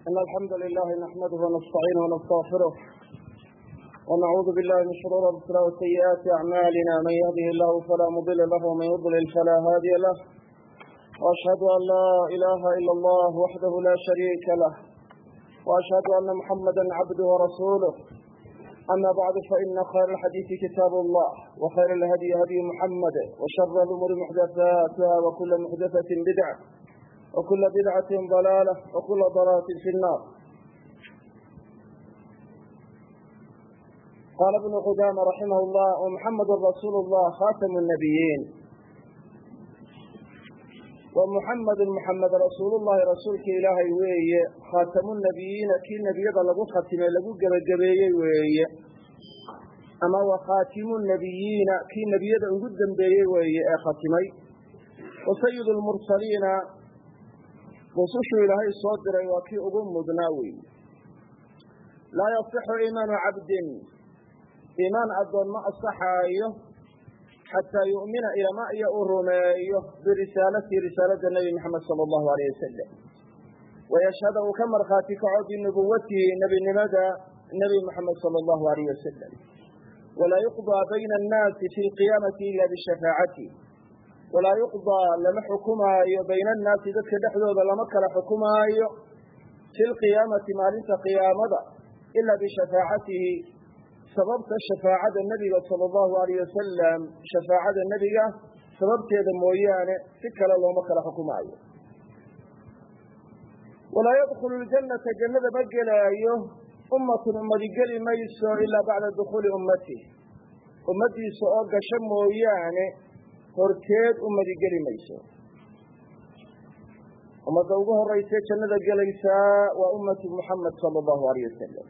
إن الحمد لله نحمده ونستعينه ونستغفره ونعوذ بالله من شرور أنفسنا وسيئات أعمالنا من يهده الله فلا مضل له ومن يضلل فلا هادي له وأشهد أن لا إله إلا الله وحده لا شريك له وأشهد أن محمدا عبده ورسوله أما بعد فإن خير الحديث كتاب الله وخير الهدي هدي محمد وشر الأمور محدثاتها وكل محدثة بدعة وكل بدعة ضلالة وكل ضلالة في النار قال ابن قدامة رحمه الله ومحمد رسول الله خاتم النبيين ومحمد محمد رسول الله رسولك إلهي وي خاتم النبيين كي نبي لغو ختمه لغو جبجبيه وي أما وخاتم النبيين كي نبي لغو دنبيه وي ختمي وسيد المرسلين rusushuu ilaahay soo diray waa kii ugu mudnaa wey laa yasixu iimaanu cabdin iimaan addoon ma asaxaayo xataa yu'mina ilama iyo uu rumeeyo birisaalatihi risaalada nebi moxamed sala allahu aleyh wasalam wayashhada uu ka markhaati kaco binubuwatihi nebinimada nebi moxamed sala allahu aleyh wasalam walaa yuqdaa bayna annaasi fi lqiyaamati ila bishafaacati walaa yuqdaa lama xukumaayo bayna annaasi dadka dhexdooda lama kala xukumaayo fi lqiyaamati maalinta qiyaamada ila bishafaacatihi sababta shafaacada nebiga sala allahu alayh wasalam shafaacada nebiga sababteeda mooyaane si kale looma kala xukumaayo walaa yadkhulu ljannata jannada ma gelaayo ummatun ummadi geli mayso ilaa bacda dukhuuli ummatih ummadiisa oo gasho mooyaane horteed ummadi geli mayso ummadda ugu horeysee jannada gelaysaa waa ummatu muxamed sala allahu alayh wasalam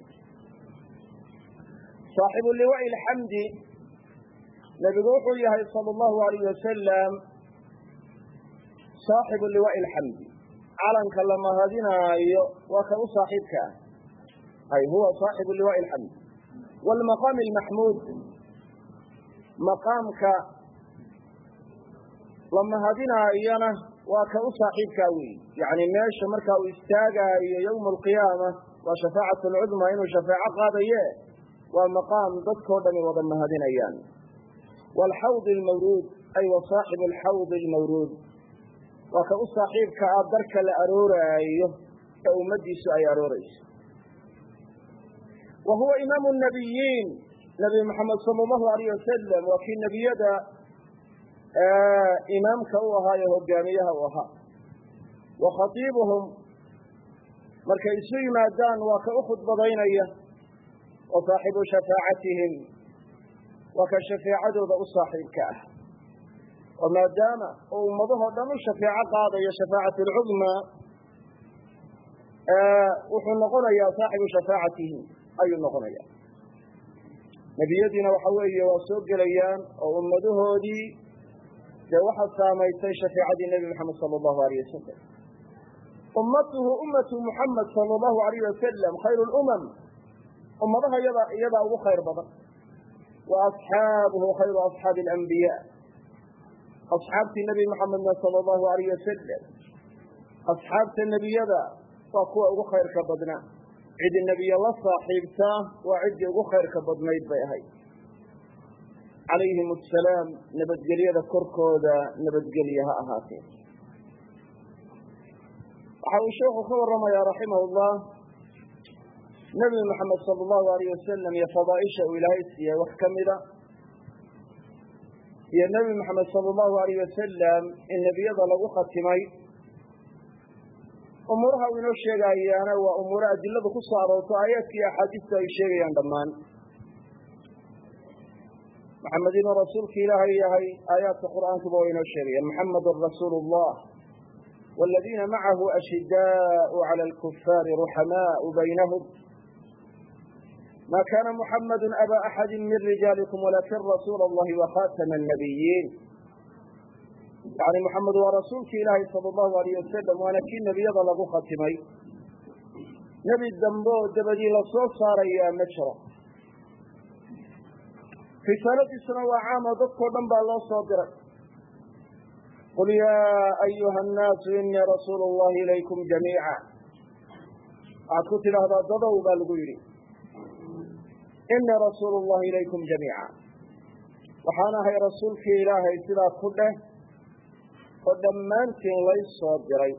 saaxibu liwaai alxamdi nebigu wuxuu yahay sala allahu alayh wasalam saaxibu liwaai alxamdi calanka la mahadinaayo waa ka u saaxiibka ah ay huwa saaxibu liwaai alxamdi waalmaqaami almaxmuud maqaamka la mahadinaayana waa ka u saaxiibkaa weyi yacni meesha markaa uu istaagaayo yowma alqiyaama waa shafaacatu alcudmaa inuu shafeeco qaadaye waa maqaam dadkao dhami wada mahadinayaan waalxawdi almawruud ay wa saaxibu alxawdi almawruud waa ka u saaxiibka ah darka la arooraayo ee ummadiisu ay aroorayso wa huwa imaamu nabiyiin nabi maxamed sala allahu alayh wasalam waa kii nebiyada imaamka u ahaa ee hogaamiyaha u ahaa wa khatiibuhum markay isu yimaadaan waa ka u khudbadaynaya wa saaxibu shafaacatihim waa ka shafeecadooda u saaxiibka ah oo maadaama uu ummadahoo dhan u shafeeco qaadayo shafaacatu alcudmaa wuxuu noqonayaa saaxibu shafaacatihim ayuu noqonaya nebiyadiina waxa weeye waa soo gelayaan oo ummadahoodii dee waxaa saamaysay shafeecadii nebi moxamed sala allahu alayh wasalam ummatuhu ummatu muxamed sala allahu alayh wasalam khayru lumam ummadaha yada iyadaa ugu khayr badan wa asxaabuhu khayru asxaabi alambiya asxaabtii nebi moxamedna sala allahu alayh wasalam asxaabta nebiyada waa kuwa ugu khayrka badnaa cidi nebiye la saaxiibtaa waa ciddii ugu khayrka badnayd bay ahayd calayhim asalaam nabadgelyada korkooda nabadgelye ha ahaatee waxa uu sheekhu ka warramayaa raximah llah nebi moxamed sala allahu alayh wasalam iyo fadaaisha uu ilaahay siiyey wax ka mida iyo nebi moxamed sala allahu alayh wasalam in nebiyada lagu khatimay umuuraha uu inoo sheegayaana waa umuuro adiladu ku soo aroorto aayaadka iyo axaadiistu ay sheegayaan dhammaan maxamed inuu rasuulka ilaahay yahay aayaadka qur'aankuba waa inoo sheegayaan muxamedun rasuulu llah waaladiina macahu ashidaau cala alkufaari ruxamaau baynahum ma kana muxamadu aba axadi min rijaalikum walakin rasuula allahi wakhatama annabiyiin yani muxamed waa rasuulki ilaahay sala allahu alayh wasalam waana kii nebiyada lagu khatimay nebi dambe oo dabadii lasoo saarayaa ma jiro risaaladiisuna waa caam oo dadkao dhan baa loo soo diray qul yaa ayuha annaasu inii rasuulu llahi ilaykum jamiica waxaad ku tidhaahdaa dadow baa lagu yidhi inii rasuulu llahi ilaykum jamiica waxaan ahay rasuulkii ilaahay sidaa ku dheh oo dhammaantiin lay soo diray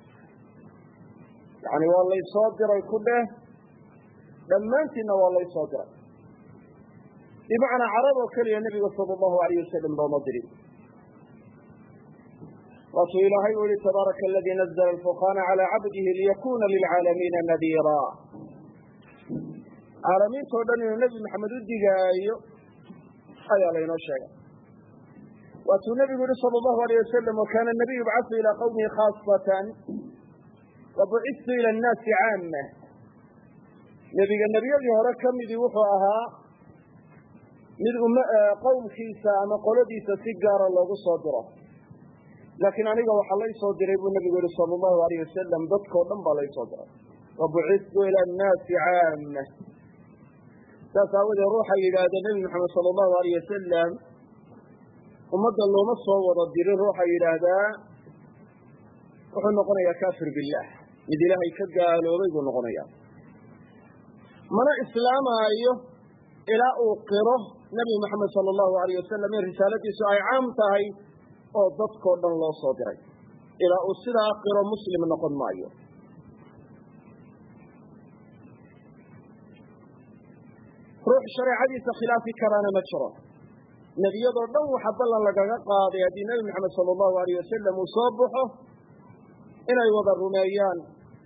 yani waa laysoo diray ku dheh dhammaantiinna waa laysoo diray bimacnaa carab oo keliya nebiga sala allahu alayh wasalam looma dirin waasuu ilaahay u yihi tabaaraka aladii nazla alfurqaana calaa cabdihi liyakuna lilcaalamiina nadiira caalamiintao dhan inuu nebi maxamed u digaayo ayaa laynoo sheegay waatuu nebigu yihi sala allahu alayh wasalam wakana nabiyu yubcasu ilaa qawmihi khaasatan wabucistu ila annaasi caama nebiga nebiyadii hore ka midii wuxuu ahaa mid um qowmkiisa ama qoladiisa si gaara loogu soo diro laakiin aniga waxaa lay soo diray buu nebigu yihi sala allahu alayh wasalam dadkao dhan baa lay soo diray wabucistu ila annaasi caama saas aawadeed ruuxa yidhaahda nebi maxamed sala allahu alayh wasalam ummadda looma soo wada dirin ruuxa yidhaahdaa wuxuu noqonayaa kafir billah mid ilaahay ka gaaloobay buu noqonayaa mana islaamaayo ilaa uu qiro nebi maxamed sala allahu alayh wasalam in risaaladiisu ay caam tahay oo dadkao dhan loo soo diray ilaa uu sidaa qiro muslim noqon maayo ruux shareecadiisa khilaafi karaana ma jiro nebiyadoo dhan waxa ballan lagaga qaaday haddii nebi maxamed sala allahu alayh wasalam uu soo baxo inay wada rumeeyaan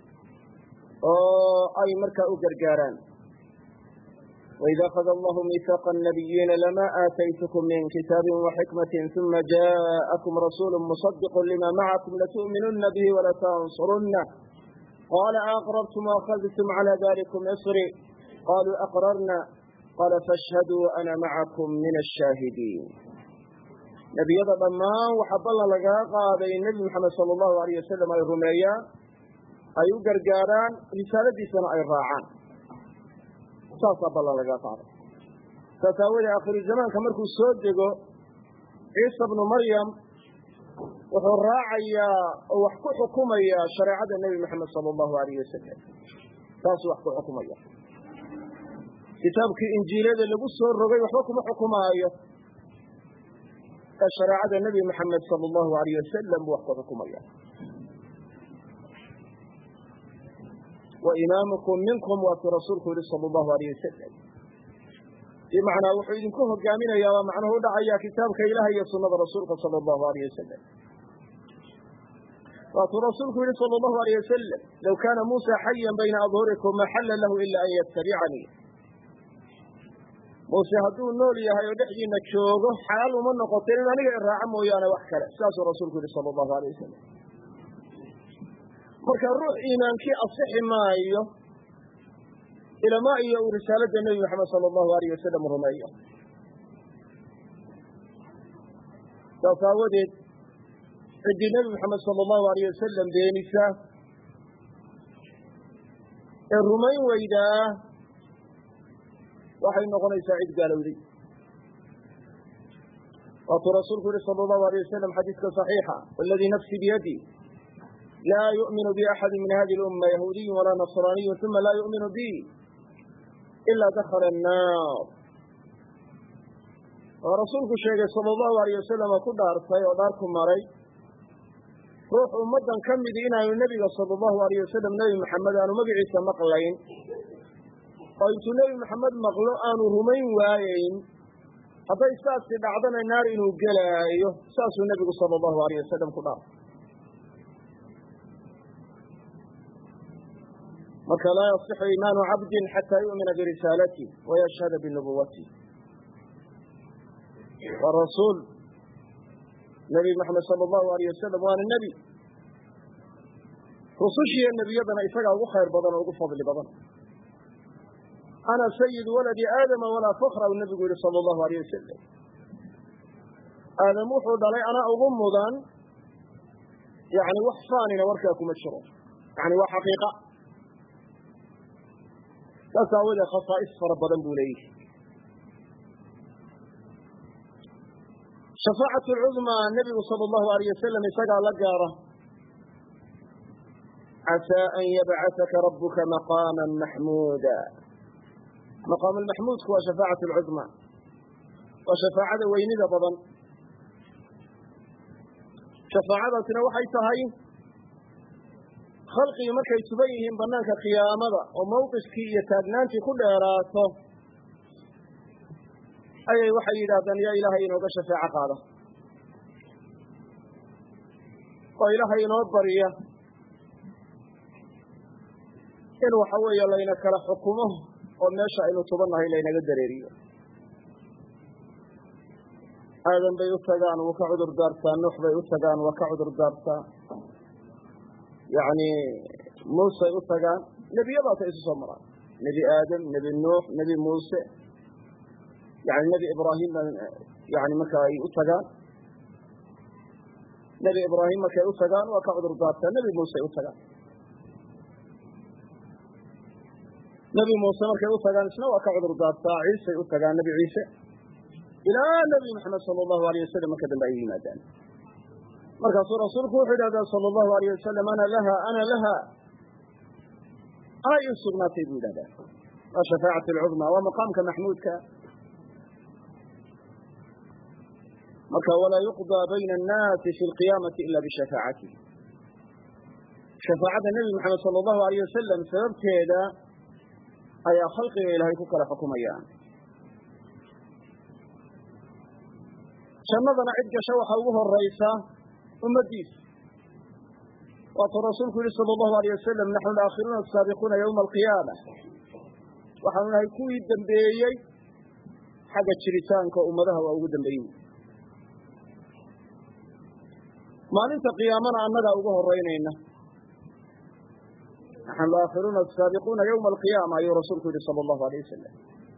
oo ay markaa u gargaaraan وإذا أخذ الله ميثاق النبيين لما آتيتكم من كتاب وحكمة ثم جاءكم رسول مصدق لما معكم لتؤمنن به ولتنصرنه قال أقررتم وأخذتم على ذلكم إصري قالوا أقررنا قال فاشهدوا أنا معكم من الشاهدين nebiyada dhammaan waxaa ballan lagaga qaaday nebi maxamed sala allahu alayh wasalam ay rumeeyaan ay u gargaaraan risaaladiisana ay raacaan saasaa ballan lagaga qaaday saas aawoodee akhiru zamaanka markuu soo dego ciisa bnu maryam wuxuu raacayaa oo wax ku xukumayaa shareecada nebi maxamed sala allahu alayh wasalam saasuu wax ku xukumaya kitaabkii injiilada lagu soo rogay waxba kuma xukumaayo ee shareecada nebi maxamed sala allahu alayh wasalam buu wax ku xukumaya wa imaamukum minkum waatuu rasuulku yihi sala allahu alayh wasalam bimacnaa wuxuu idinku hogaaminayaa waa macnuhu udhacaya kitaabka ilaah iyo sunada rasuulka sala allahu alayh wasalam waatuu rasuulku yihi sala allahu alayh wasalam low kaana muusa xayan bayna adhurikum ma xalla lahu ila an yatabicanii muuse hadduu nool yahay oo dhexdiina joogo xalaal uma noqoteen in aniga iraaco mooyaane wax kale sidaasuu rasuulku yihi sala allahu alayh wasalam marka ruux iimaankii asixi maayo ilamaa iyo uu risaalada nebi maxamed sala allahu alayh wasalam rumeeyo saas aawadeed ciddii nebi maxamed sala allahu alayh wasalam beenisa ee rumayn weydaa waxay noqonaysaa cid gaalowday waatuu rasuulku yihi sala allahu alayh wasalam xadiiska صaxiixa waladii nafsi biyadi laa yu'minu bi axadi min hadi lumma yahuudiyu walaa nasraaniyu uma laa yu'minu bi ilaa dakhala annaar waa rasuulku sheegay sala allahu alayh wasalam oo ku dhaartay oo dhaar ku maray ruux ummaddan ka midi inaanu nebiga sala allahu alayh wasalam nebi maxamed aanu magaciisa maqlayn oo intuu nebi maxamed maqlo aanu rumayn waayeyn hadday saasi dhacdana naar inuu gelaayo saasuu nebigu sala allahu alayh wasalam ku dhaartay marka laa yasixu iimaanu cabdin xataa yu'mina birisaalati wayashhada binubuwati waa rasuul nebi maxamed sala allahu alayh wasalam waana nebi rusushiiyo nebiyadana isagaa ugu khayr badan oo ugu fadli badan ana sayid waladi aadama walaa fakra u nebigu yihi sala allahu alayh wasalam aadam wuxuu dhalay anaa ugu mudan yani wax faanina warkaa kuma jiro yani waa xaqiiqa saas aawadee khasaa'is fara badan buu leeyihi shafaacatu lcudmaa nebigu sala allahu alayh wasalam isagaa la gaara casaa an yabcasaka rabuka maqaama maxmuuda maqaam maxmuudku waa shafaacat lcudma waa shafaacada weynida badan shafaacadaasina waxay tahay khalqigii markay tuban yihiin banaanka qiyaamada oo mawqifkii iyo taagnaantii ku dheeraato ayay waxay yidhaahdaan yaa ilaahay inooga shafeeco qaada oo ilaahay inoo barya in waxa weeye layna kala xukumo oo meesha aynu tubannahay laynaga dareeriyo aadan bay u tagaan wuu ka cudur daartaa nuux bay u tagaan waa ka cudur daartaa yacni muusey u tagaan nebiyadaasay isu soo maraan nebi aadam nebi nuux nebi muuse yani nebi ibraahim baa yani marka ay u tagaan nebi ibraahim markay u tagaan waa ka cudur daartaa nebi muusey u tagaan nebi muuse markay u tagaan isna waa ka cudur daartaa ciisay u tagaan nebi ciise ilaa nebi maxamed sala allahu alayh wasalam marka dambe ay yimaadaan markaasuu rasuulku wuxuu yidhahdaa sala allahu alayh wasalam ana laha ana laha anay ii sugnaatay buu yidhahdaa waa shafaacat alcudma waa maqaamka maxmuudka marka walaa yuqdaa bayna annaasi fi lqiyaamati ila bishafaacatihi shafaacada nebi maxamed sala allahu alayh wasalam sababteeda ayaa khalqiga ilaahay ku kala xukumayaan jannadana cid gasha waxaa ugu horaysa ummadiisa waatuu rasuulku yihi sala allahu alayh wasalam naxnu laakhiruuna asaabiquuna yowma alqiyaama waxaanu nahay kuwii dambeeyey xagga jiritaanka ummadaha waa ugu dambeeyey maalinta qiyaamana annagaa ugu horeynayna naxnu laakhiruuna asaabiquuna yowma alqiyaama ayuu rasuulku yihi sala allahu alayh wasalam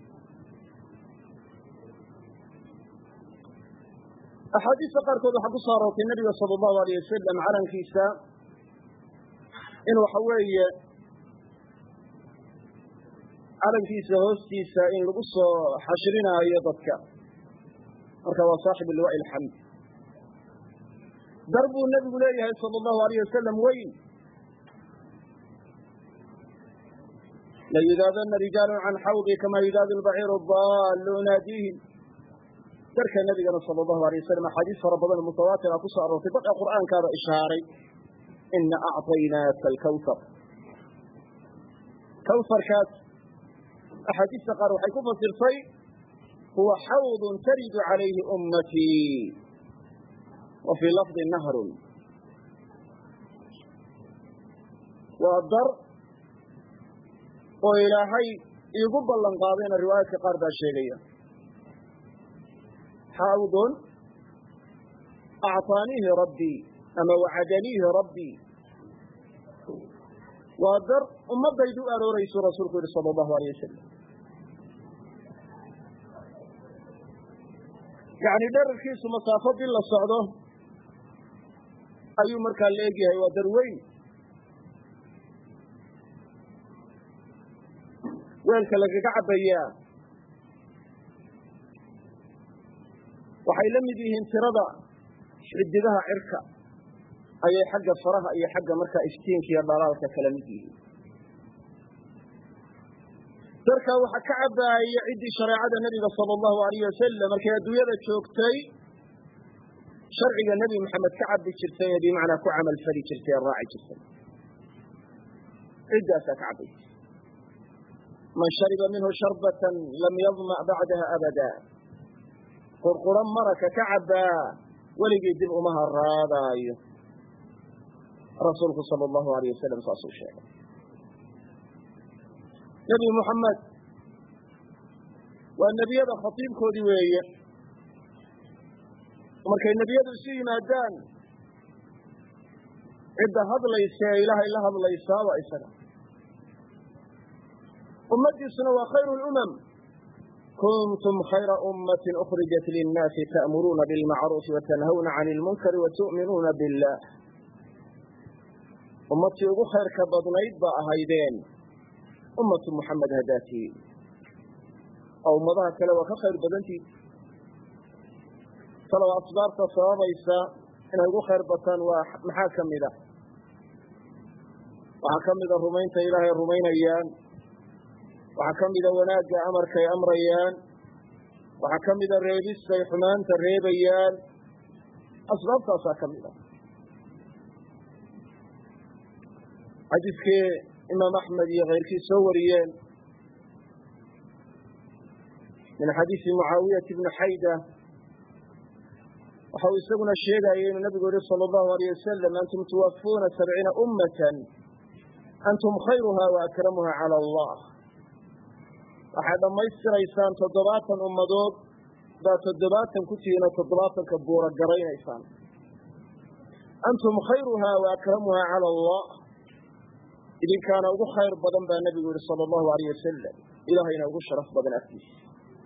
axaadiista qaarkood waxaa ku soo aroortay nebiga sala allahu alayh wasalam calankiisa in waxa weeye calankiisa hoostiisa in lagu soo xashrinaayo dadka marka waa saaxibu liwaa'i alxamd dar buu nebigu leeyahay sala allahu alayh wasalam weyn layudaadana rijaalu can xawdi kama yudaadu lbaciiru daallu naadiihim darka nebigana sala allahu alay wasalam axaadiis fara badan oo mutawaatira ku soo aroortay badka qur'aankaaba ishaaray ina acطaynaaka alkawsar kawsarkaas axaadiista qaar waxay ku fasirtay huwa xawdun taridu calayhi ummatii wa fii lafdi nahrun waa dar oo ilaahay iigu ballan qaadayna riwaayaadka qaar baa sheegaya xawdun acطaaniihi rabbii ama wacadaniihi rabbii waa dar ummadaydu u arooraysu rasuulku yihi sala allahu alayh wasalam yacni dherarkiisu masaafo bil la socdo ayuu markaa la egyahay waa dar weyn weelka lagaga cabbayaa waxay la mid yihiin tirada xidigaha cirka ayay xagga faraha iyo xagga markaa iftiinka iyo dhalaalka kala mid yihiin darkaa waxaa ka cabbaaya ciddii shareecada nebiga sala allahu alayh wasalam markay adduunyada joogtay sharciga nebi maxamed ka cabbi jirtay ee bimacnaa ku camal fali jirtay ee raaci jirtay ciddaasaa ka cabbaysa man shariba minhu sharbatan lam yadma bacdaha abada qurquro maraka ka cabbaa weligii dib uma haraadaayo rasuulku sala allahu alayh wasalam saasuu sheegay nebi muxamed waa nebiyada khatiibkoodii weeye markay nebiyadu isu yimaadaan cidda hadlaysa ee ilaahay la hadlaysaa waa isaga ummadiisuna waa khayru lumam kuntum khayra ummati ukrijat linnaasi ta'muruuna bilmacruufi watanhawna can ilmunkari watu'minuuna billah ummadtii ugu khayrka badnayd baa ahaydeen ummatu muxamed hadaatiin oo ummadaha kale waa ka khayr badantiid talow asbaabta sababaysa inay ugu khayr bataan waa maxaa ka mid a waxaa ka mida rumaynta ilaahay rumaynayaan waxaa ka mida wanaagga amarkay amrayaan waxaa ka mida reebistay xumaanta reebayaan asbaabtaasaa ka mid a xadiidkii imaam axmed iyo keyrkii soo wariyeen min xadiisi mucaawiyati bni xayda waxa uu isaguna sheegayay inuu nabigu yihi salى اllahu alيyه wasalam antum tuwafuuna sabciina ummatan antum khayruha wa akramuha calى allah waxaad dhammaystiraysaan toddobaatan ummadood baa toddobaatan ku tihiin oo toddobaatanka buura garaynaysaan antum khayruha wa akramuha calى allah idinkaana ugu khayr badan baa nebigu yihi salى اllahu alيyh wasalam ilahayna ugu sharaf badan agtiisa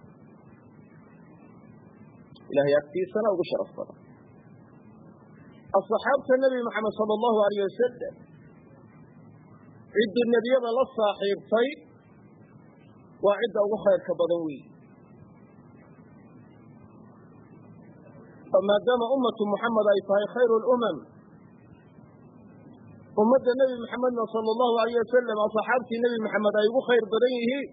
ilahay agtiisana ugu sharaf badan asaxaabta nebi moxamed sala allahu alayh wasalam ciddii nebiyada la saaxiibtay waa cidda ugu khayrka badan weyi oo maadaama ummatu muxamed ay tahay khayru lumam ummadda nebi moxamedna sala allahu alayh wasalam asaxaabtii nebi moxamed ay ugu khayr badan yihiin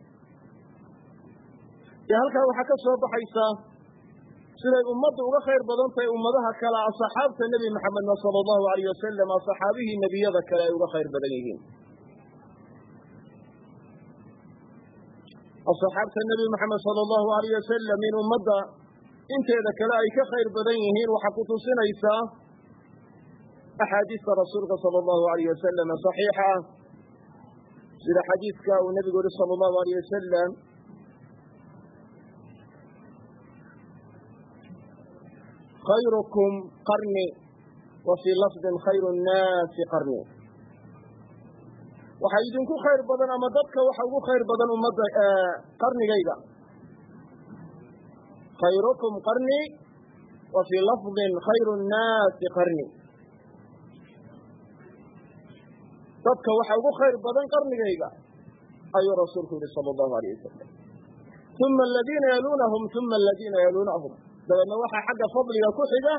dee halkaa waxaa ka soo baxaysaa siday ummaddu uga khayr badan tahay ummadaha kale asxaabta nebi maxamedna sala allahu alayh wasalam asxaabihii nebiyada kale ay uga khayr badan yihiin asxaabta nebi maxamed sala allahu alayh wasalam in ummadda inteeda kale ay ka khayr badan yihiin waxaa ku tusinaysaa axaadiista rasuulka sala allahu alayh wasalam saxiixa ah sida xadiidka uu nebigu yihi sala allahu alayh wasalam khayrukum qarni wa fii lafdin khayru nnaasi qarni waxaa idinku khayr badan ama dadka waxa ugu khayr badan ummadda qarnigayga khayrukum qarni wa fii lafdin khayru nnaasi qarni dadka waxa ugu khayr badan qarnigayga ayuu rasuulku yihi sala allahu alayh wasalam uma aladiina yaluunahum uma aladiina yaluunahum dabeedna waxaa xagga fadliga ku xiga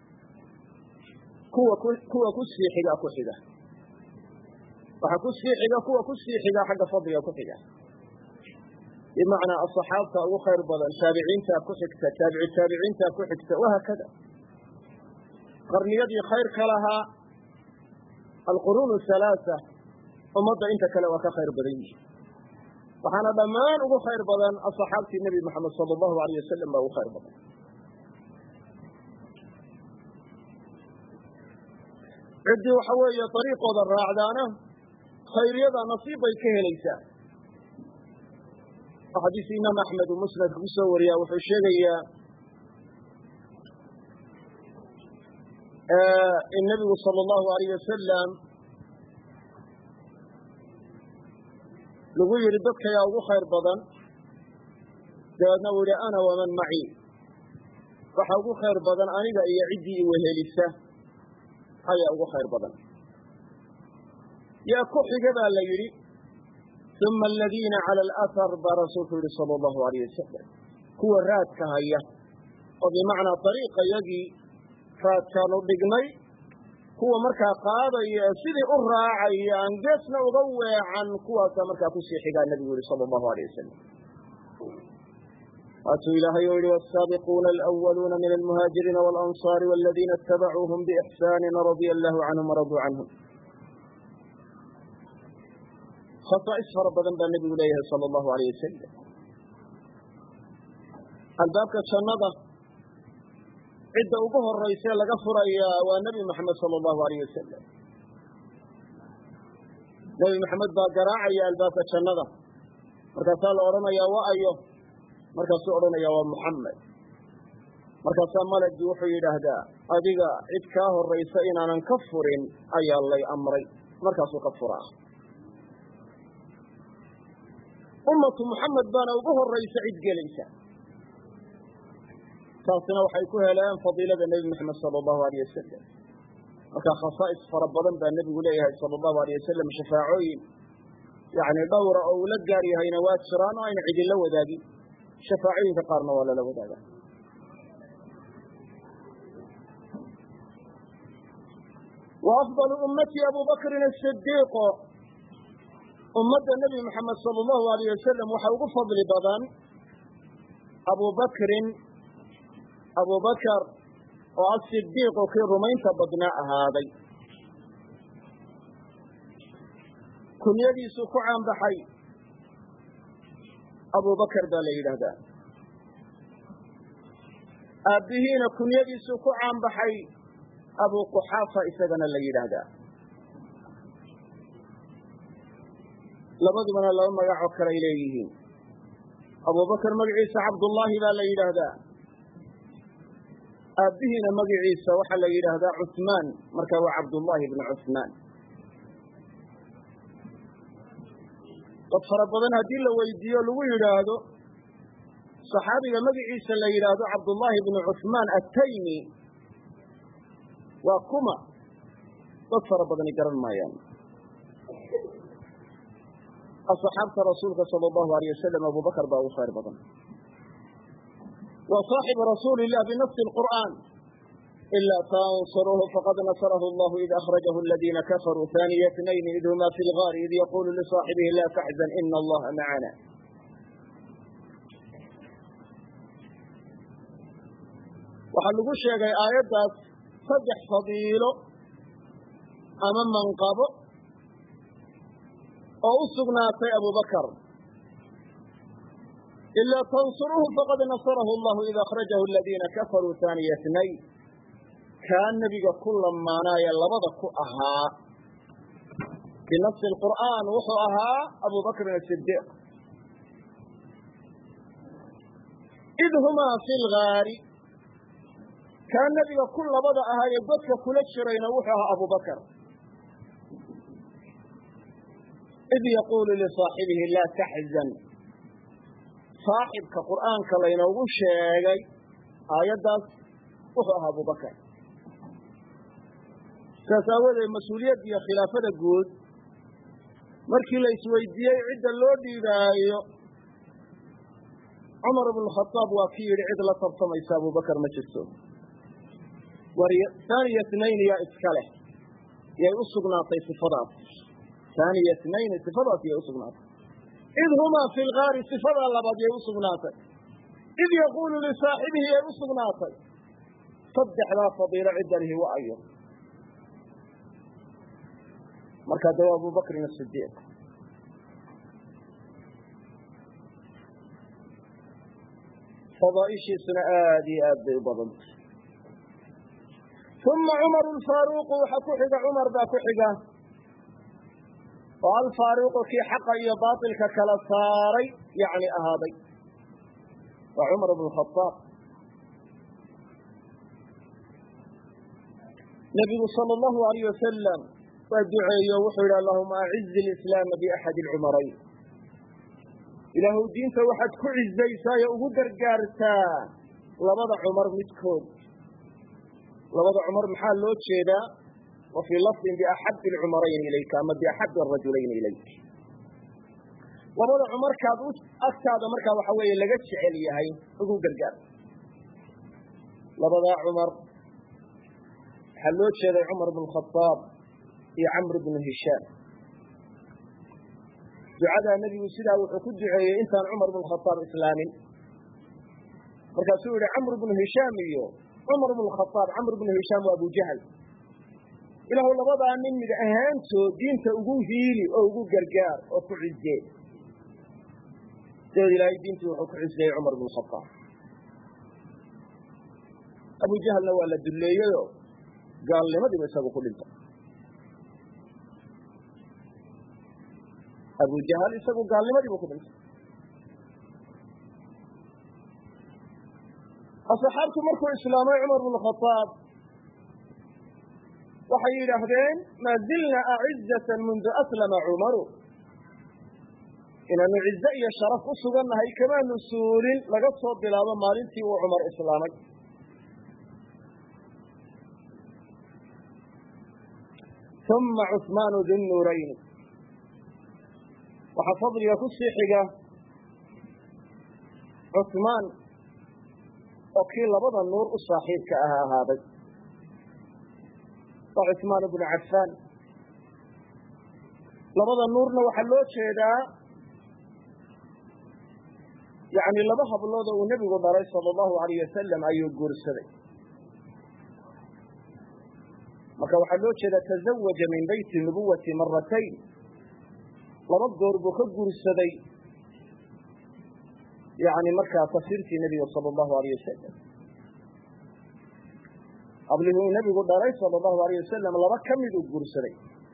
kuwa kuwa ku sii xiga ku xiga waxaa ku sii xiga kuwa ku sii xiga xagga fadliga ku xiga bimacnaa asaxaabta ugu khayr badan taabiciintaa ku xigta taabici taabiciintaa ku xigta wahaakada qarniyadii khayrka lahaa alquruun halaasa ummadda inta kale waa ka khayr badan yihi waxaana dhammaan ugu khayr badan asaxaabtii nebi moxamed sala allahu alayh wasalam baa ugu khayr badan ciddii waxa weeye dariiqooda raacdaana khayriyada nasiib bay ka helaysaa oo xadiis imaam axmed uu musnadka ku soo wariyaa wuxuu sheegayaa in nebigu sala allahu alayh wasalam lagu yidhi dadkayaa ugu khayr badan dabeedna uu yihi ana waman macii waxa ugu khayr badan aniga iyo ciddii iwehelisa ayaa ugu khayr badan yaa ku xiga baa la yidhi uma aladiina cala alahar baa rasuulku yihi sala allahu alayh wasalam kuwa raadka haya oo bimacnaa dariiqa yagii raadkaanu dhignay kuwa markaa qaadaya ee sidii u raacaya aan geesna uga weecan kuwaasaa markaa kusii xigaa nebigu yihi sala allahu alayh wasalam waatuu ilaahay u yihi wsaabiquuna alأwaluuna min almuhaajiriina walanصaari waladiina اtabacuuhum bإxsaani radia allahu canhum waraduu canhum khasaa'is fara badan baa nebigu leeyahay sala allahu alayh wasalam albaabka jannada cidda ugu horayse laga furayaa waa nebi moxamed sala allahu alayh wasalam nebi moxamed baa garaacaya albaabka jannada markaasaa la odhanayaa wa ayo markaasuu odhanayaa waa muxamed markaasaa malagii wuxuu yidhaahdaa adiga cid kaa horaysa inaanan ka furin ayaa lay amray markaasuu ka furaa ummatu muxamed baana ugu horaysa cid gelaysa taasina waxay ku heleen fadiilada nebi moxamed sala allahu alayh wasalam marka khasaa'is fara badan baa nebigu leeyahay sala allahu alayh wasalam shafaacooyin yacni dhowra oo uu la gaar yahayna waa jiraan oo ayna cidinla wadaagin shafaacooyinka qaarna waa lala wadaaga wa afdalu ummati abu bakrin asidiiq ummadda nebi moxamed sala allahu alayh wasalam waxaa ugu fadli badan abubakrin abubakar oo asidiiqu kii rumaynta badnaa ahaaday kunyadiisu ku caanbaxay abubakar baa la yidhaahdaa aabbihiina kunyadiisu ku caanbaxay abu quxaafa isagana la yidhaahdaa labadubana laba magac oo kale ay leeyihiin abubakar magaciisa cabdullaahi baa la yidhaahdaa aabbihiina magaciisa waxaa la yidhaahdaa cusmaan marka waa cabdullaahi bnu cusmaan dad fara badan haddii la weydiiyo lagu yidhaahdo saxaabiga magaciisa la yidhaahdo cabdullaahi bnu cusmaan attaymi waa kuma dad fara badani garan maayaan asxaabta rasuulka sala allahu alayh wasalam abubakar baa ugu khayr badan wa saaxibu rasuuli illah binafsi lqur'aan ila tansuruuhu faqad nasarahu allahu id akhrajahu aladiina kafaruu haaniya tnayni id huma fi lgaari id yaqulu lisaaxibihi la taxzan ina allaha macana waxaa lagu sheegay aayaddaas saddex fadiilo ama manqabo oo u sugnaatay abubakar ilaa tansuruuhu faqad nasarahu allahu id akhrajahu aladiina kafaruu haaniya tnayn kaa nebiga ku lamaanaaya labada ku ahaa binafsi lqur'aan wuxuu ahaa abubakrin asidiiq id humaa fi lgaari kaa nebiga ku labada ahaa ee godka kula jirayna wuxuu ahaa abubakar id yaquulu lisaaxibihi laa taxzan saaxibka qur'aanka laynoogu sheegay aayaddaas wuxuu ahaa abubakar saas aawadeed mas-uuliyadda iyo khilaafada guud markii la isweydiiyey cidda loo dhiibaayo cumar ibnu khadaab waa ki yidhi cid la tartamaysa abubakar ma jirto haaniya tnayn yaa iska leh yay u sugnaatay sifadaas haaniya tnayn sifadaas yay u sugnaatay id humaa fi lgaari sifadaa labaad yay u sugnaatay id yaquulu lisaaxibihi yay u sugnaatay saddexdaa fadiilo ciddanihi wa ayo markaa de waa abubakrin asidiiq fadaaishiisuna aad iyo aad bay u badantay uma cumaru alfaaruuqu waxaa ku xiga cumar baa ku xiga oo alfaaruuqu kii xaqa iyo baatilka kala saaray yani ahaaday waa cumar bnu khadaab nebigu sala allahu alayh wasalam waa duceeyo wuxuu yidhi allahuma acizi lislaama biaxadi alcumarayn ilaahuw diinta waxaad ku cizaysaa ee ugu gargaartaa labada cumar midkood labada cumar maxaa loo jeedaa wa fii lafdin biaxabi alcumarayni ilayka ama biaxabi arajulayni ilayk labada cumarkaad agtaada markaa waxa weeye laga jecel yahay ugu gargaar labadaa cumar waxaa loo jeeday cumar bnu khadaab iyo camr bnu hishaam ducadaa nebigu sidaa wuxuu ku duceeyey intaan cumar bnu khadaab islaamin markaasuu yihi camr bnu hishaam iyo cumar bnu khadaab camr bnu hishaam waa abujahl ilaahu labadaa nin mid ahaantood diinta ugu hiili oo ugu gargaar oo ku cizee dabeed ilaahay diintii wuxuu ku ciseeyey cumar bnu khadaab abujahlna waa la dulleeyeyo gaalnimadiiba isagu ku dhintay abujahal isagu gaalnimadii buu ku dhintay asxaabtu markuu islaamay cumar bnu khadaab waxay yidhaahdeen maa zilna acizatan mundu aslama cumaru inaanu cize iyo sharaf u sugannahay kamaanu suulin laga soo bilaabo maalintii uu cumar islaamay uma cusmaanu dinnuurayni waxaa fadliga ku sii xiga cusmaan oo kii labada nuur u saaxiibka ah ahaaday waa cusmaan bnu cafaan labada nuurna waxaa loo jeedaa yani laba hablood oo uu nebigu dhalay sala allahu alayh wasalam ayuu guursaday marka waxaa loo jeedaa tazawaja min beyti nubuwati maratayn laba goor buu ka guursaday yani markaa tafsiirtii nebiga sala allahu alayh wasalam hablihii uu nebigu dhalay sala allahu alayh wasalam laba ka mid uu guursaday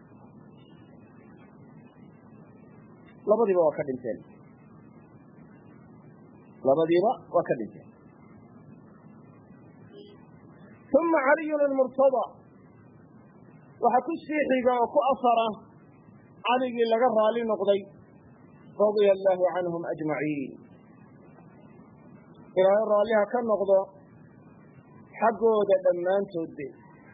labadiiba waa ka dhinteen labadiiba waa ka dhinteen uma caliyun almurtada waxaa ku sii xiga oo ku asara caligii laga raali noqday radia allaahu canhum ajmaciin ilaahay raalliha ka noqdo xaggooda dhammaantoodbe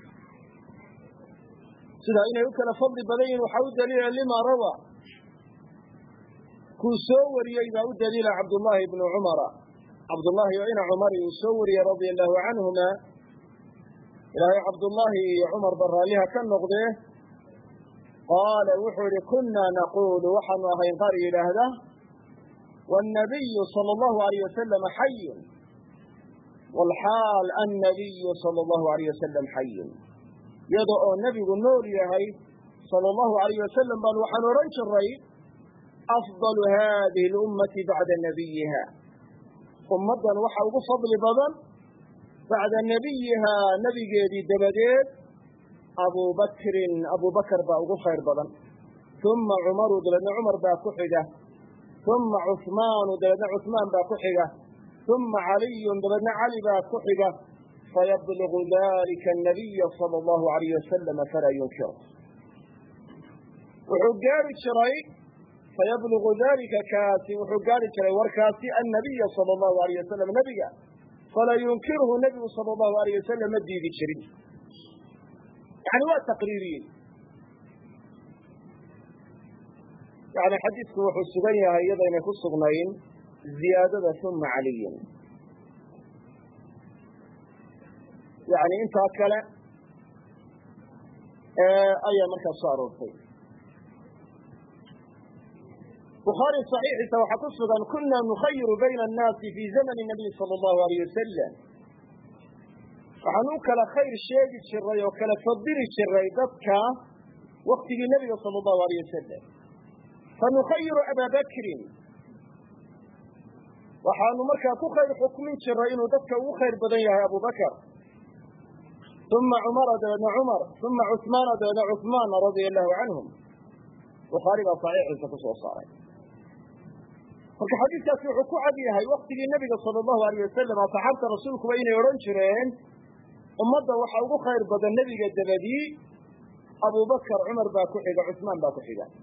sidaa inay u kala fadli badan yihin waxaa u daliila lima rawa kuu soo wariyey baa u daliila cabdullaahi bnu cumara cabdullaahi oo ina cumari uu soo wariyey radia allahu canhuma ilaahay cabdullaahi iyo cumarba raalliha ka noqdee qaala wuxuu yihi kunaa naquulu waxaanu ahayn qaar yidhaahda wاnnabiyu salى allahu alayh wasalam xayun wاlxaal annabiyu salى allahu alayh wasalam xayun iyada oo nebigu nool yahay salى allahu alayh wasalam baan waxaan odhan jiray afdalu hadihi اlummati bacda nabiyiha ummaddan waxa ugu fadli badan bacda nabiyihaa nebigeedii dabadeed abubakrin abubakar baa ugu khayr badan uma cumaru dabeedna cumar baa ku xiga uma cuhmaanu dabeedna cuhmaan baa ku xiga uma caliyun dabeedna cali baa ku xiga fayabligu dalika anabiya sala allahu alayh wasalam falaa yunkir wuxuu gaari jiray fayabligu dalika kaasi wuxuu gaari jiray warkaasi annabiya sala allahu alayh wasalam nebiga falaa yunkirhu nebigu sala allahu alayh wasalam ma diidi jirin yani waa taqriiriyey yani xadiidku wuxuu sugan yahay iyadaynay ku sugnayn ziyaadada uma caliyin yani intaa kale ayaa markaa soo aroortay bukhaari صaxiixiisa waxaa ku sugan kuna nukhayiru bayna الnaasi fi zamani nabiy salى اllahu alayh wasalam waxaan u kala khayr sheegi jiray oo kala fadili jiray dadka waktigii nebiga salى اllahu alayh wasalam fanukhayiru aba bakrin waxaanu markaa ku khayr xukmin jiray inuu dadka ugu khayr badan yahay abu bakr uma cumara dabeedna cumar uma cuثmaana dabeedna cuثmaan radia allahu canhum bukhaari baa صaxiixiisa ku soo saaray marka xadiidkaasi wuxuu ku cad yahay waktigii nebiga sala allahu alayh wasalam asxaabta rasuulkuba inay odhan jireen ummadda waxa ugu khayr badan nebiga dabadii abubakar cumar baa ku xiga cusmaan baa ku xiga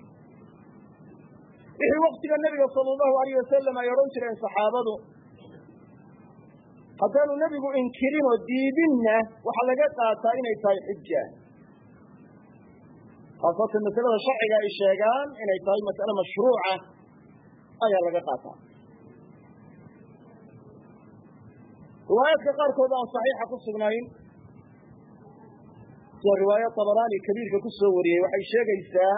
wixii waktiga nebiga sala allahu alayh wasalam ay odhan jireen saxaabadu haddaanu nebigu inkirin oo diidinna waxaa laga qaataa inay tahay xija khaasatan masalada sharciga ay sheegaan inay tahay mas'ale mashruuca ayaa laga qaataa riwaayaadka qaarkood aan saxiixa ku sugnayn sida riwaaya tabaraani kabiirka ku soo wariyey waxay sheegaysaa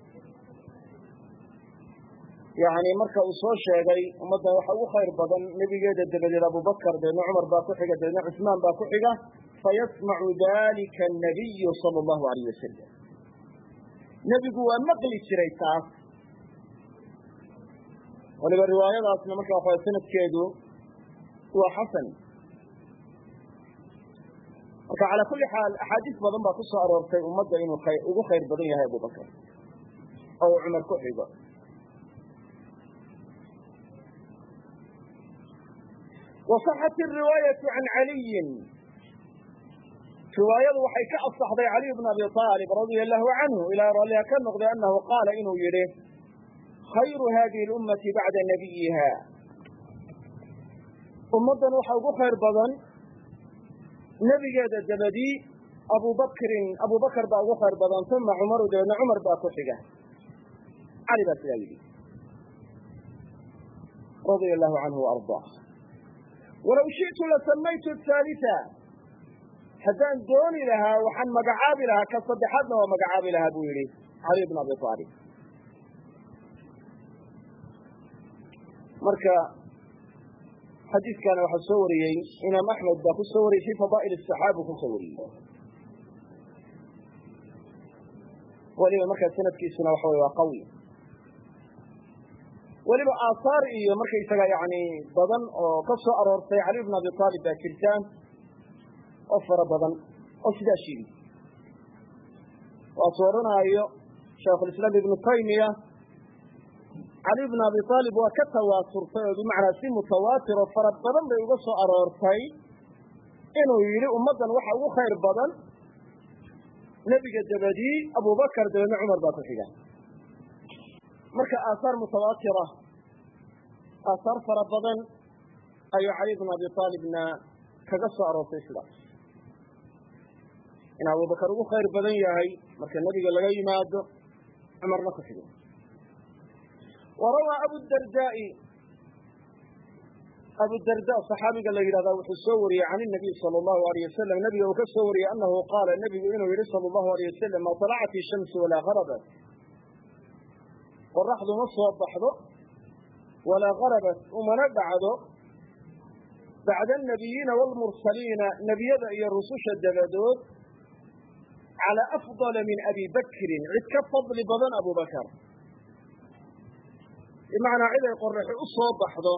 yani marka uu soo sheegay ummaddan waxa ugu khayr badan nebigeeda dabadeed abubakar dabeedna cumar baa ku xiga dabeedna cusmaan baa ku xiga fayasmacu dalika annabiyu sala allahu alayh wasalam nebigu waa maqli jiray taas waliba riwaayadaasna marka waxa sanadkeedu waa xasan marka calaa kulli xaal axaadiis badan baa ku soo aroortay ummadda inuu ugu khayr badan yahay abubakar oo uu cumar ku xigo wasaxat iriwaayatu can caliyin riwaayadu waxay ka asaxday caliy bn abi aalib radia allahu canhu ilaa raalliha ka noqday anahu qaala inuu yihi khayru hadihi اlummati bacda nabiyiha ummaddan waxa ugu khayr badan nebigeeda dabadii abubakrin abubakar baa ugu khayr badan uma cumaru dabeedna cumar baa ku xiga cali baa sidaa yidhi radia allahu canhu waardaa walow shi'tu lasamaytu haalita haddaan dooni lahaa waxaan magacaabi lahaa ka saddexaadna waa magacaabi lahaa buu yihi caliy bn abi aalib marka xadiiskana waxaa soo wariyey imaam axmed baa ku soo wariyey fi fadaa'il asaxaabu kusoo wariyey weliba markaa sanadkiisuna waxa wey waa qawi weliba aahaar iyo markaysaga yani badan oo ka soo aroortay cali bn abi aalib baa jirtaan oo fara badan oo sidaa sheegi waasu odhanaayo shaikhulislaam ibnu taymiya cali bn abi aalib waa ka tawaaturtay oo bimacnaa si mutawaatir oo fara badan bay uga soo aroortay inuu yidhi ummaddan waxa ugu khayr badan nebiga dabadii abubakar dabeedna cumar baa ku xiga marka aahaar mutawaatira aahaar fara badan ayuu cali bn abi aalibna kaga soo aroortay sidaas in abubakar ugu khayr badan yahay marka nebiga laga yimaado cumarna ku xigo warawaa abudardaai abudarda saxaabiga la yidhahdaa wuxuu soo wariyey can inabiy sala allahu alayh wasalam nabiga uu ka soo wariyey anahu qaala nebigu inuu yihi sala allahu alayh wasalam ma talacat ishamsu walaa harabat qoraxdu ma soo baxdo walaa harabat umana dhacdo bacda annabiyiina waalmursaliina nebiyada iyo rususha dabadood calaa afdala min abi bakrin cid ka fadli badan abubakar bimacnaa cid ay qoraxi u soo baxdo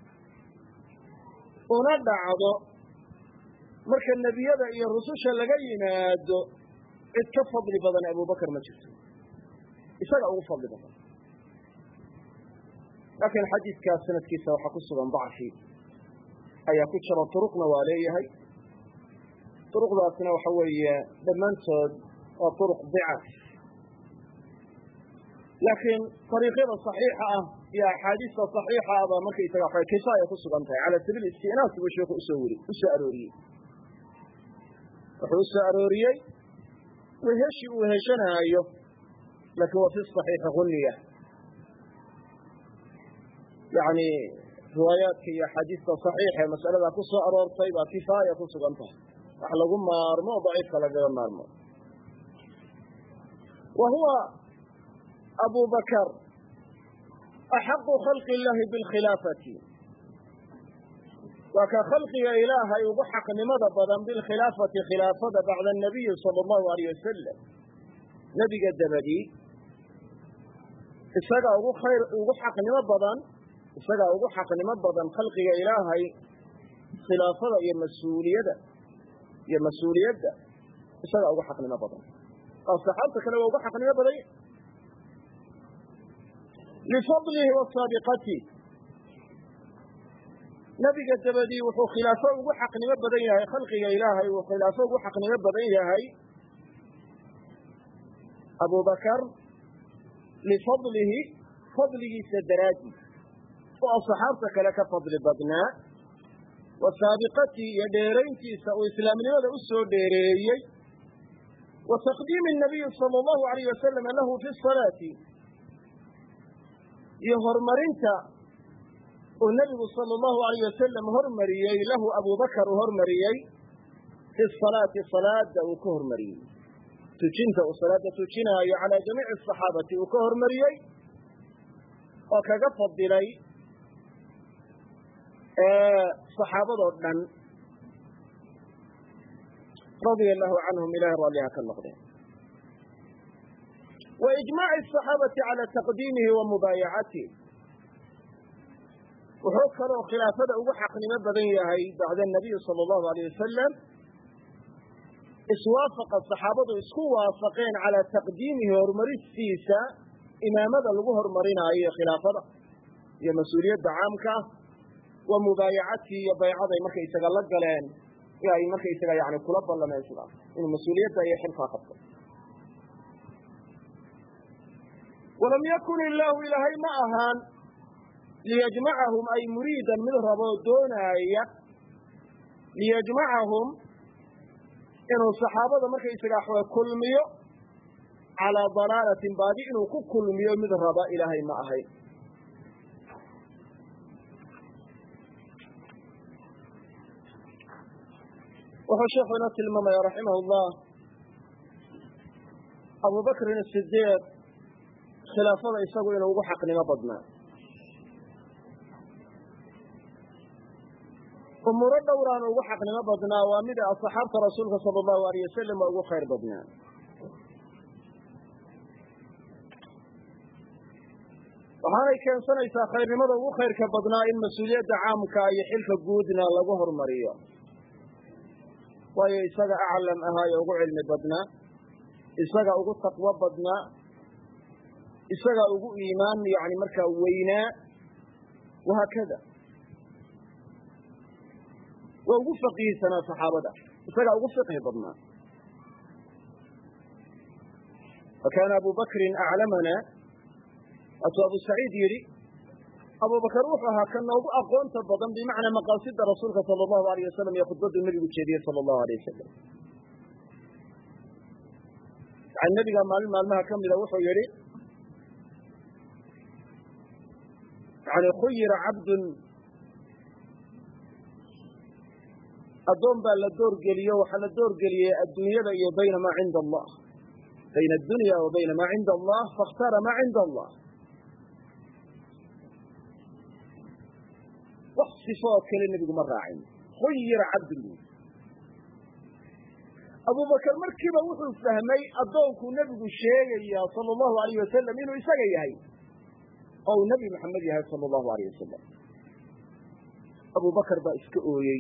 una dhacdo marka nebiyada iyo rususha laga yimaado cid ka fadli badan abubakar ma jirto isaga ugu fadli badan laakiin xadiidkaas sanadkiisa waxaa ku sugan dacfi ayaa ku jira turuqna waa leeyahay turuqdaasna waxa weeye dhammaantood waa turuq dicaf laakiin ariiqyada صaxiixa ah iyo axaadiista صaxiixa ah baa markaysaga wa kifaaya ku sugan tahay cala sabiil istinaas buu sheeku usoo weri usoo arooriyey wuxuu usoo arooriyey weheshi uu heshanaayo laakiin waa fi صaxiixi huniya yani riwaayaadka iyo axaadiista صaxiixa ee mas'aladaa ku soo aroortay baa kifaaya ku sugan tahay wax lagu maarmo o daciifka lagaga maarmo wa huwa abu bakr axaqu khalqi illahi bilkhilaafati waa ka khalqiga ilaahay ugu xaqnimada badan bilkhilaafati khilaafada bacda anabiyi sala allahu alayh wasalam nebiga dabadii isagaa ugu khayr ugu xaqnimo badan isagaa ugu xaqnimo badan khalqiga ilaahay khilaafada iyo mas-uuliyada iyo mas-uuliyadda isagaa ugu xaqnimo badan oo saxaabta kale waa ugu xaqnimo badan lifadlihi wa saabiqatih nebiga dabadii wuxuu khilaafo ugu xaqnimo badan yahay khalqiga ilaahay uu khilaafo ugu xaqnimo badan yahay abubakar lifadlihi fadligiisa daraadii oo asxaabta kale ka fadli badnaa wa saabiqatii iyo dheerayntiisa uu islaamnimada u soo dheereeyey wa taqdiimi nabiyi sala allahu alayh wasalama lahu fi salaati iyo horumarinta uu nebigu sala allahu alayh wasalam hormariyey lahu abubakar uu hormariyey fi salaati salaada uu ka hormariyey tujinta uu salaada tujinaayo calaa jamiici asaxaabati uu ka hormariyey oo kaga fadilay saxaabadoo dhan radia allahu canhum ilahay raalliha ka noqdeen wa ijmaaci asaxaabati cala taqdiimihi wa mubaayacatih wuxuu kaloo khilaafada ugu xaqnimo badan yahay bacda anabiyi sala allahu alayh wasalam iswaafaqa saxaabadu isku waafaqeen calaa taqdiimihi horumaristiisa imaamada lagu horumarinaayo khilaafada iyo mas-uuliyadda caamka ah wa mubaayacatii iyo baycaday markaysaga la galeen ee ay markaysaga yani kula ballameen sidaas inuu mas-uuliyadda iyo xilkaa qabto walam yakun illaahu ilaahay ma ahaan liyajmacahum ay muriidan mid raboo doonaaya liyajmacahum inuu saxaabada markaysaga waxwa kulmiyo calaa dalaalatin baadi inuu ku kulmiyo mid raba ilaahay ma ahayn wuxuu sheekhu inoo tilmaamaya raximah llah abubakrin asidiiq khilaafada isagu inuu ugu xaqnimo badnaa umuuro dhowraan ugu xaqnimo badnaa waa mid asxaabta rasuulka sala allahu alayh wasalam waa ugu khayr badnaa waxaanay keensanaysaa khayrnimada ugu khayrka badnaa in mas-uuliyadda caamka iyo xilka guudna lagu hormariyo waayo isaga aclam ahaa ee ugu cilmi badnaa isaga ugu taqwo badnaa isaga ugu iimaan yani markaa weynaa wahaakada waa ugu faqiihsanaa saxaabada isagaa ugu fiqhi badnaa fakana abu bakrin aclamana waatuu abu saciid yidhi abubakar wuxuu ahaa ka noogu aqoonta badan bimacnaa maqaasida rasuulka sala allahu alayh wasalam iyo khudbaduu nebigu jeediyey sala allahu alayh wasalam yani nebiga maalin maalmaha ka mida wuxuu yihi yani khuyira cabdun addoon baa la doorgeliyo waxaa la doorgeliyey adduunyada iyo bayna maa cinda allah bayna addunya wa bayna maa cinda allah faاkhtaara maa cinda allah wax sifo oo kale nebigu ma raacin khuyira cabdun bu abubakar markiiba wuxuu fahmay addoonkuu nebigu sheegaya sala allahu alayh wasalam inuu isaga yahay oo uu nebi maxamed yahay sala allahu alayh wasalam abubakar baa iska ooyey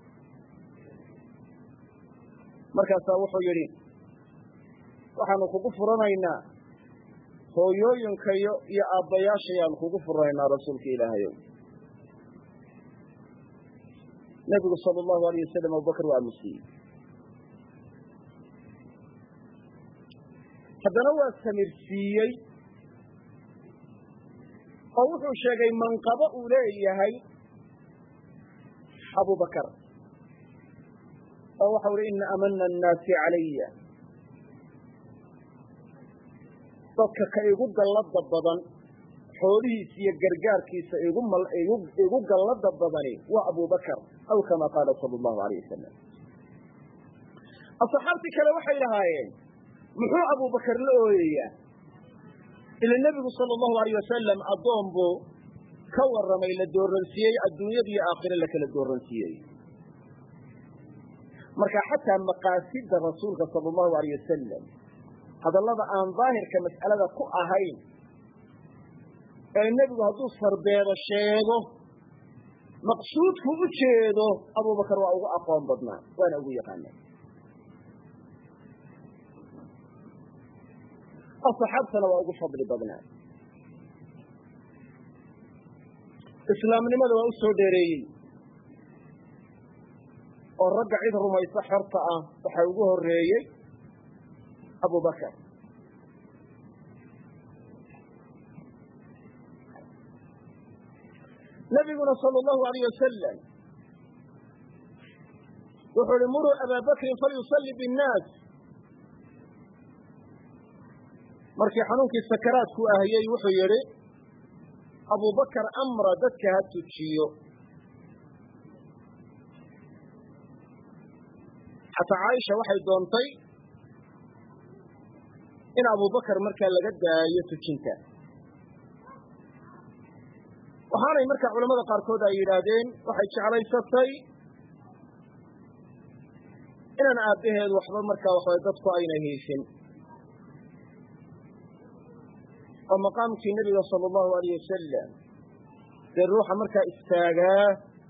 markaasaa wuxuu yidhi waxaanu kugu furanaynaa hooyooyinkayo iyo aabbayaashayaanu kugu furanaynaa rasuulka ilaahayow nebigu sala allahu alayh wasalam abubakar waa aamusiiyey haddana waa samirsiiyey oo wuxuu sheegay manqabo uu leeyahay abubakar oo waxau uhi ina amana annaasi calaya dadka ka igu gallada badan xoolihiisa iyo gargaarkiisa igu gallada badani waa abubakar aw kama qaala sala allahu alayh wasalam asxaabtii kale waxay lahaayeen muxuu abubakar la ooyayaa ila nebigu sala allahu alayh wasalam addoon buu ka warramay la dooransiiyey adduunyada iyo aakhire la kala dooransiiyey marka xataa maqaasida rasuulka sala allahu alayh wasalam hadallada aan daahirka mas'alada ku ahayn ee nebigu hadduu sarbeebo sheego maqsuudku u jeedo abubakar waa ugu aqoon badnaa waana ugu yaqaana asaxaabtana waa ugu fadli badnaa islaamnimada waa u soo dheereeyey oo ragga cid rumaysa xorta ah waxaa ugu horeeyey abubakar nabiguna sala allahu alayh wasalam wuxuu uhi muruu abaa bakrin falyusalli binnaas markii xanuunkii sakaraadku ahayey wuxuu yidhi abubakar amra dadka ha tujiyo xataa caaisha waxay doontay in abubakar markaa laga daayo tujinta waxaanay markaa culamada qaarkood ay yidhaahdeen waxay jeclaysatay inaan aabbaheed waxba markaa waxawa dadku ayna hiishin oo maqaamkii nebiga sala allahu alayh wasalam dee ruuxa markaa istaagaa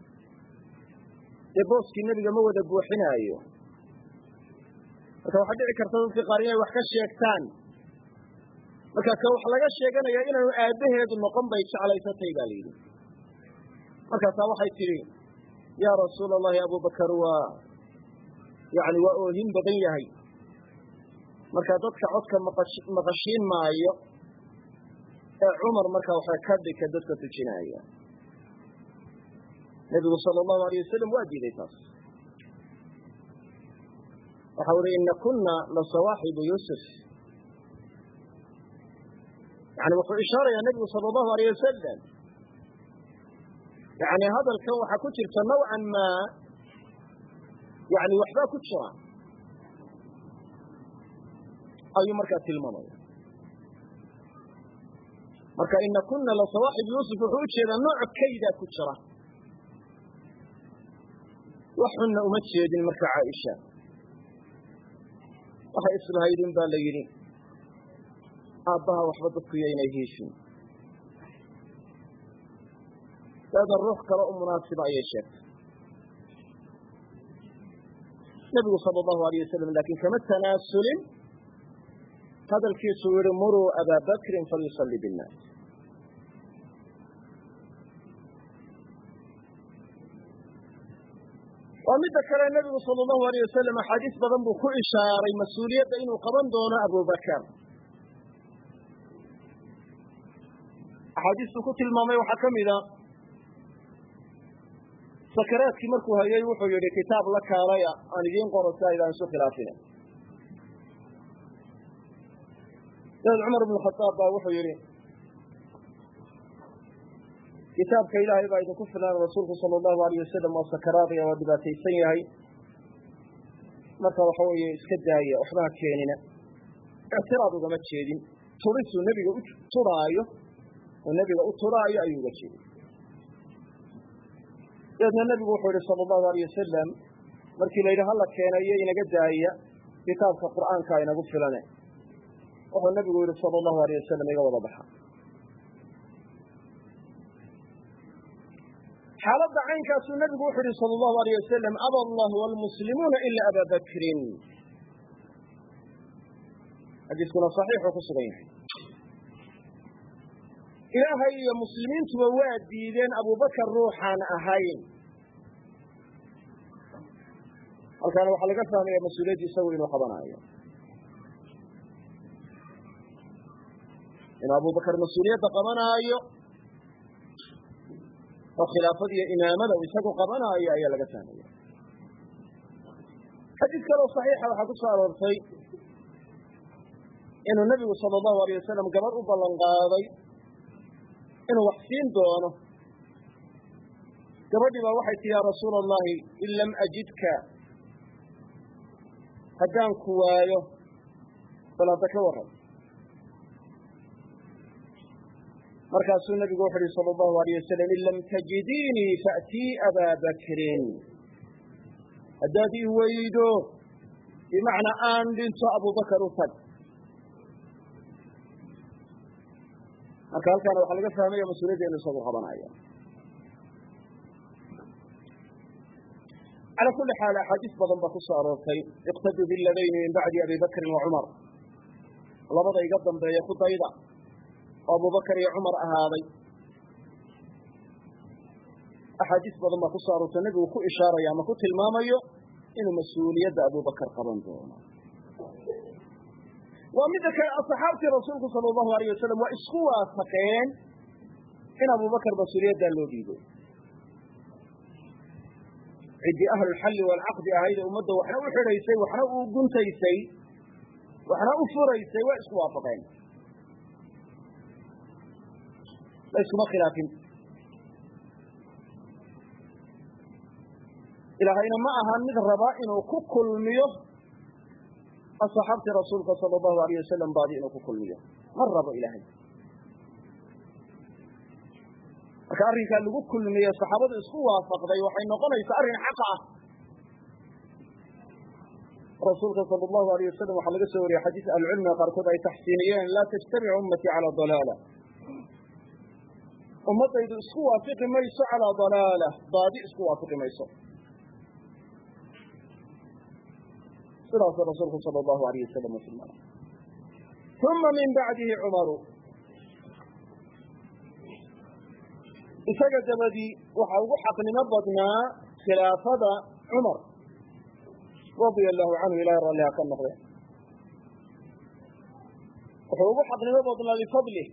dee booskii nebiga ma wada buuxinaayo marka waxaa dhici karta dadka qaar inay wax ka sheegtaan marka ka wax laga sheeganaya inaanu aabbaheedu noqon bay jeclaysatay ba la yidhi markaasaa waxay tidhi yaa rasuula allahi abubakar waa yani waa oohin badan yahay marka dadka codka maqashiin maayo ee cumar markaa waxa ka dhika dadka tujinaya nebigu sala allahu alayh wasalam waa diiday taas waxau uhi ina kuna lasawaaxibu yuusuf yani wuxuu ishaarayaa nebigu sala allahu alayh wasalam yani hadalkan waxaa ku jirta nawcan maa yani waxbaa ku jira ayuu markaa tilmaamaya marka ina kuna lasawaaxib yuusuf wuxuu ujeedaa nooc kaydaa ku jira wax xunna uma jeedin marka caaisha waxay islahaydin baa la yidhi aabbaha waxba dadku yaynay hiishin daada ruux kale u munaasiba ayay sheegtay nebigu sala allahu alayh wasalam laakiin kama tanaasulin hadalkiisuu yihi muruu abaa bakrin falyusalli binnaas waa midda kale nebigu sala allahu alayh wasalam axaadiis badan buu ku ishaaray mas-uuliyadda inuu qaban doono abubakar axaadiistuu ku tilmaamay waxaa ka mida sakaraadkii markuu hayay wuxuu yidhi kitaab la kaalaya aan idiin qoro si aydaan isu khilaafina dabeed cumar bnu khadaab baa wuxuu yidhi kitaabka ilaahay baa idinku filan rasuulku sala allahu alayh wasalam waa sakaraadaya waa dhibaataysan yahay marka waxa weeye iska daaya waxba ha keenina ictiraad ugama jeedin turisuu nebiga u turaayo oo nebiga u turaayo ayuu uga jeeday dabeedna nebigu wuxuu yihi sala allahu alayh wasalam markii la yidhi hala keenayo inaga daaya kitaabka qur'aanka inagu filane wuxuu nebigu yihi sala allahu alayh wasalam iga wada baxa xaaladda caynkaasuu nebigu wuxu yihi sala allahu alayh wasalam aba allahu waalmuslimuuna ila aba bakrin xadiiskuna saxiixuu ku sugan yahay ilaahay iyo muslimiintuba waa diideen abubakar ruuxaan ahayn halkaana waxaa laga fahmaya mas-uuliyaddi isagu inuu qabanaayo inuu abubakar mas-uuliyadda qabanaayo oo khilaafada iyo imaamada uu isagu qabanaayo ayaa laga fahmaya xadiis kaloo saxiixa waxaa ku soo aroortay inuu nebigu sala allahu alayh wasalam gabadh u ballan qaaday inuu wax siin doono gabadhii baa waxay tii yaa rasuula allahi in lam ajidka haddaan ku waayo bal hadda ka warran markaasuu nebigu wuxu uhi sala allahu alayh wasalam in lam tajidiinii faatii abaa bakrin haddaad ii weydo bimacnaa aan dhinto abubakar u tag marka halkaana waxaa laga fahmaya mas-uuliyadda inu isagu qabanaya calaa kuli xaal axaadiis badan baa ku soo aroortay iqtaduu biladayni min bacdi abi bakrin wa cumar labada iga dambeeya ku dayda oo abubakar iyo cumar ahaaday axaadiis badan baa ku soo aroortay nebigu ku ishaaraya ama ku tilmaamayo inuu mas-uuliyadda abubakar qaban doono waa midda kale asxaabtii rasuulku sala allahu alayh wasalam waa isku waafaqeen in abubakar mas-uuliyaddaa loo dhiibo ciddii ahlulxalli waalcaqdi ahayd ee ummadda waxna u xidhaysay waxna u guntaysay waxna u furaysay waa isku waafaqeen la iskuma khilaafin ilaahayna ma ahaan mid rabaa inuu ku kulmiyo asxaabtii rasuulka sala allahu alayh wasalam baadi inuu ku kulmiyo ma rabo ilaahay marka arrinkaa lagu kulmiye saxaabadu isku waafaqday waxay noqonaysaa arrin xaqa ah rasuulka sala allahu alayh wasalam waxaa laga soo wariyey xadiis ahlucilmiga qaarkood ay taxsiiniyeen laa tajtamicu ummatii calaa dalaala ummaddaydu isku waafiqi mayso calaa dalaala baadi isku waafiqi mayso sidaasuu rasuulku sala allahu alayh wasalam u tilmaamay uma min bacdihi cumaru isaga dabadii waxa ugu xaqnimo badnaa khilaafada cumar radia allahu canhu ilahay ralliha ka noqde wuxuu ugu xaqnimo badnaa bifadlih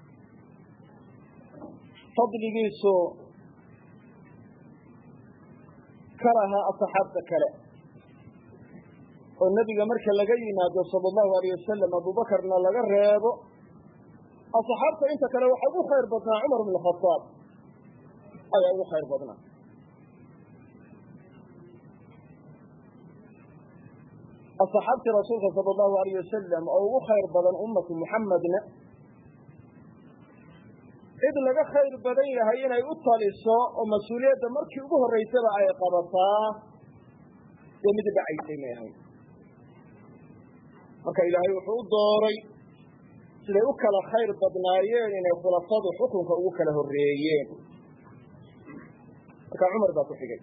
fadligiisu ka lahaa asxaabta kale oo nebiga marka laga yimaado sala allahu alayh wasalam abubakarna laga reebo asxaabta inta kale waxa ugu khayr badnaa cumar bn khadaab ayaa ugu khayr badnaa asxaabtii rasuulka sala allahu alayh wasalam oo ugu khayr badan ummatu muxammadna cid laga khayr badan yahay inay u taliso oo mas-uuliyadda markii ugu horraysaba ay qabataa dee mid dhacaysay may ahayn marka ilaahay wuxuu u dooray siday u kala khayr badnaayeen inay khulafadu xukunka ugu kala horreeyeen marka cumar baa ku xigay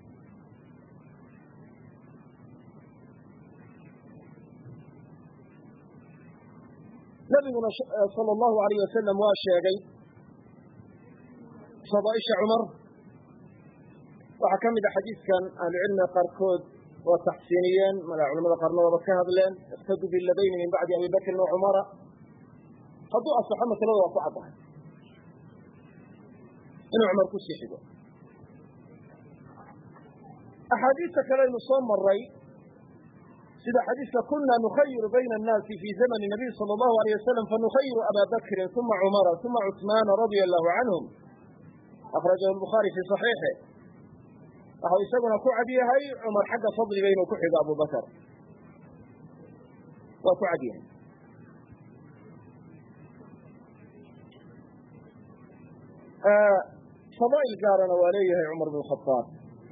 nabiguna sala allahu alayh wasalam waa sheegay fadaaisha cumar waxaa ka mid a xadiidkan ahlucilmiga qaarkood waa taxsiiniyeen mala culamada qaarna waaba ka hadleen iqtaduu bilabayni min bacdi abi bakrin wa cumara hadduu asaxo masalada waa ku caddahay inuu cumar ku sii xigo axaadiista kaleynu soo maray sida xadiiska kuna nukhayiru bayna annaasi fi zamani nabiy sala allahu alayh wasalam fanukhayiru aba bakrin uma cumara uma cusmaana radia allahu canhum akhrajahu lbukhaari fi saxiixi waxau isaguna ku cad yahay cumar xagga fadliga inuu ku xigo abu bakar waa ku cad yahay fadaa'il gaarana waa leeyahay cumar bn khadaab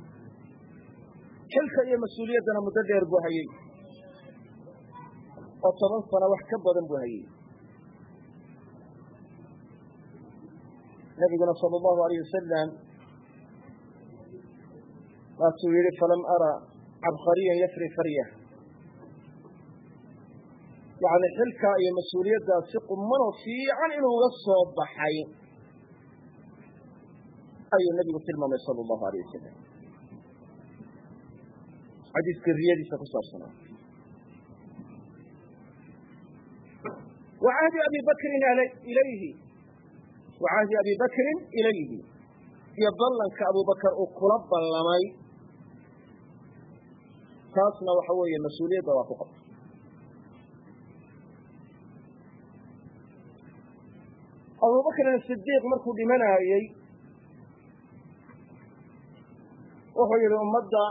xilka iyo mas-uuliyaddana muddo dheer buu hayey oo toban sano wax ka badan buu hayey nabiguna sala allahu alayh wasalam waasuu yihi falam ara cabqariyan yafri farya yani xilkaa iyo mas-uuliyaddaas si qumanoo fiican inuu uga soo baxay ayuu nabigu tilmaamay sala allahu alayh wasalam xadiiska riyadiisa ku saabsanaa wa cahdi abi bakrin ilayhi wa cahdi abi bakrin ilayhi iyo ballanka abubakar uu kula ballamay taasna waxa weeye mas-uuliyadda waa ku qabta abubakrin sidiiq markuu dhimanaayey wuxuu yihi ummadda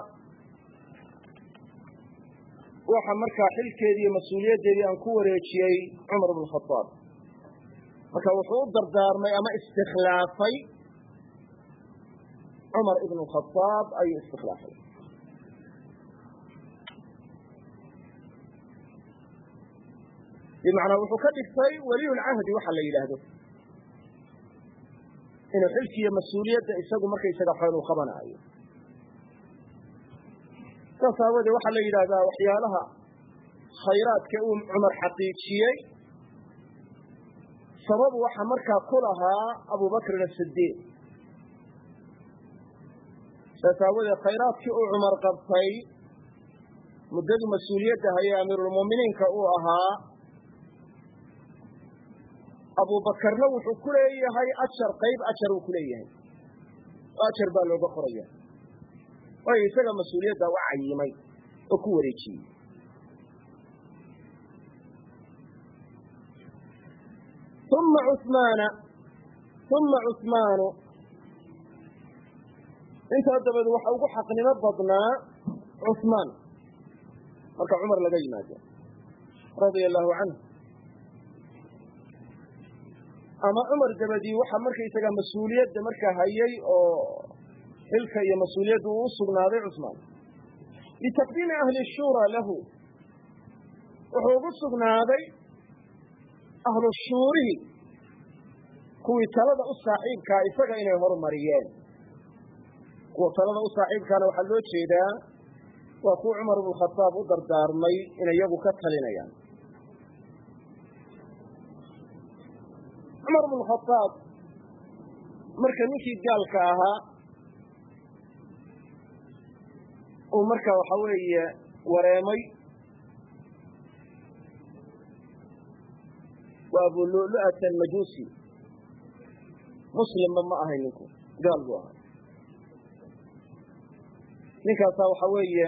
waxa markaa xilkeedii iyo mas-uuliyaddeedii aan ku wareejiyey cumar bn khadaab marka wuxuu u dardaarmay ama istikhlaafay cumar ibn khadaab ayuu istikhlaafay bimacnaa wuxuu ka dhigtay weliyulcahdi waxa la yidhaahdo inuu xilki iyo mas-uuliyadda isagu markaysaga xool u qabanaayo saas aawoodee waxaa la yidhaahdaa waxyaalaha khayraadka uu cumar xaqiijiyey sabab waxa markaa ku lahaa abubakrin asidiiq saas aawoodee khayraadkii uu cumar qabtay muddadii mas-uuliyadda hayay amiirulmu'miniinka uu ahaa abubakarna wuxuu ku leeyahay ajar qayb ajar uu ku leeyahay oo ajar baa looga qoraya waayo isaga mas-uuliyadda u cayimay oo ku wareejiyey uma cumaana uma cusmaanu intaa dabeed waxa ugu xaqnimo badnaa cusmaan marka cumar laga yimaado radia allahu canhu ama cumar dabadii waxaa markaysaga mas-uuliyadda markaa hayay oo xilka iyo mas-uuliyadda uu u sugnaaday cusmaan litaqdiimi ahli shura lahu wuxuu ugu sugnaaday ahlu shuurihi kuwii talada u saaxiibkaa isaga inay horumariyeen kuwa talada u saaxiibkaana waxaa loo jeedaa waa kuwa cumar ibnu khadaab u dardaarmay inay iyagu ka talinayaan cumar ibnu khadaab marka ninkii gaalka ahaa uu marka waxa weeye wareemay waa abu lulu'at almajuusi muslimba ma ahay ninku gaal buu ahaa ninkaasaa waxa weeye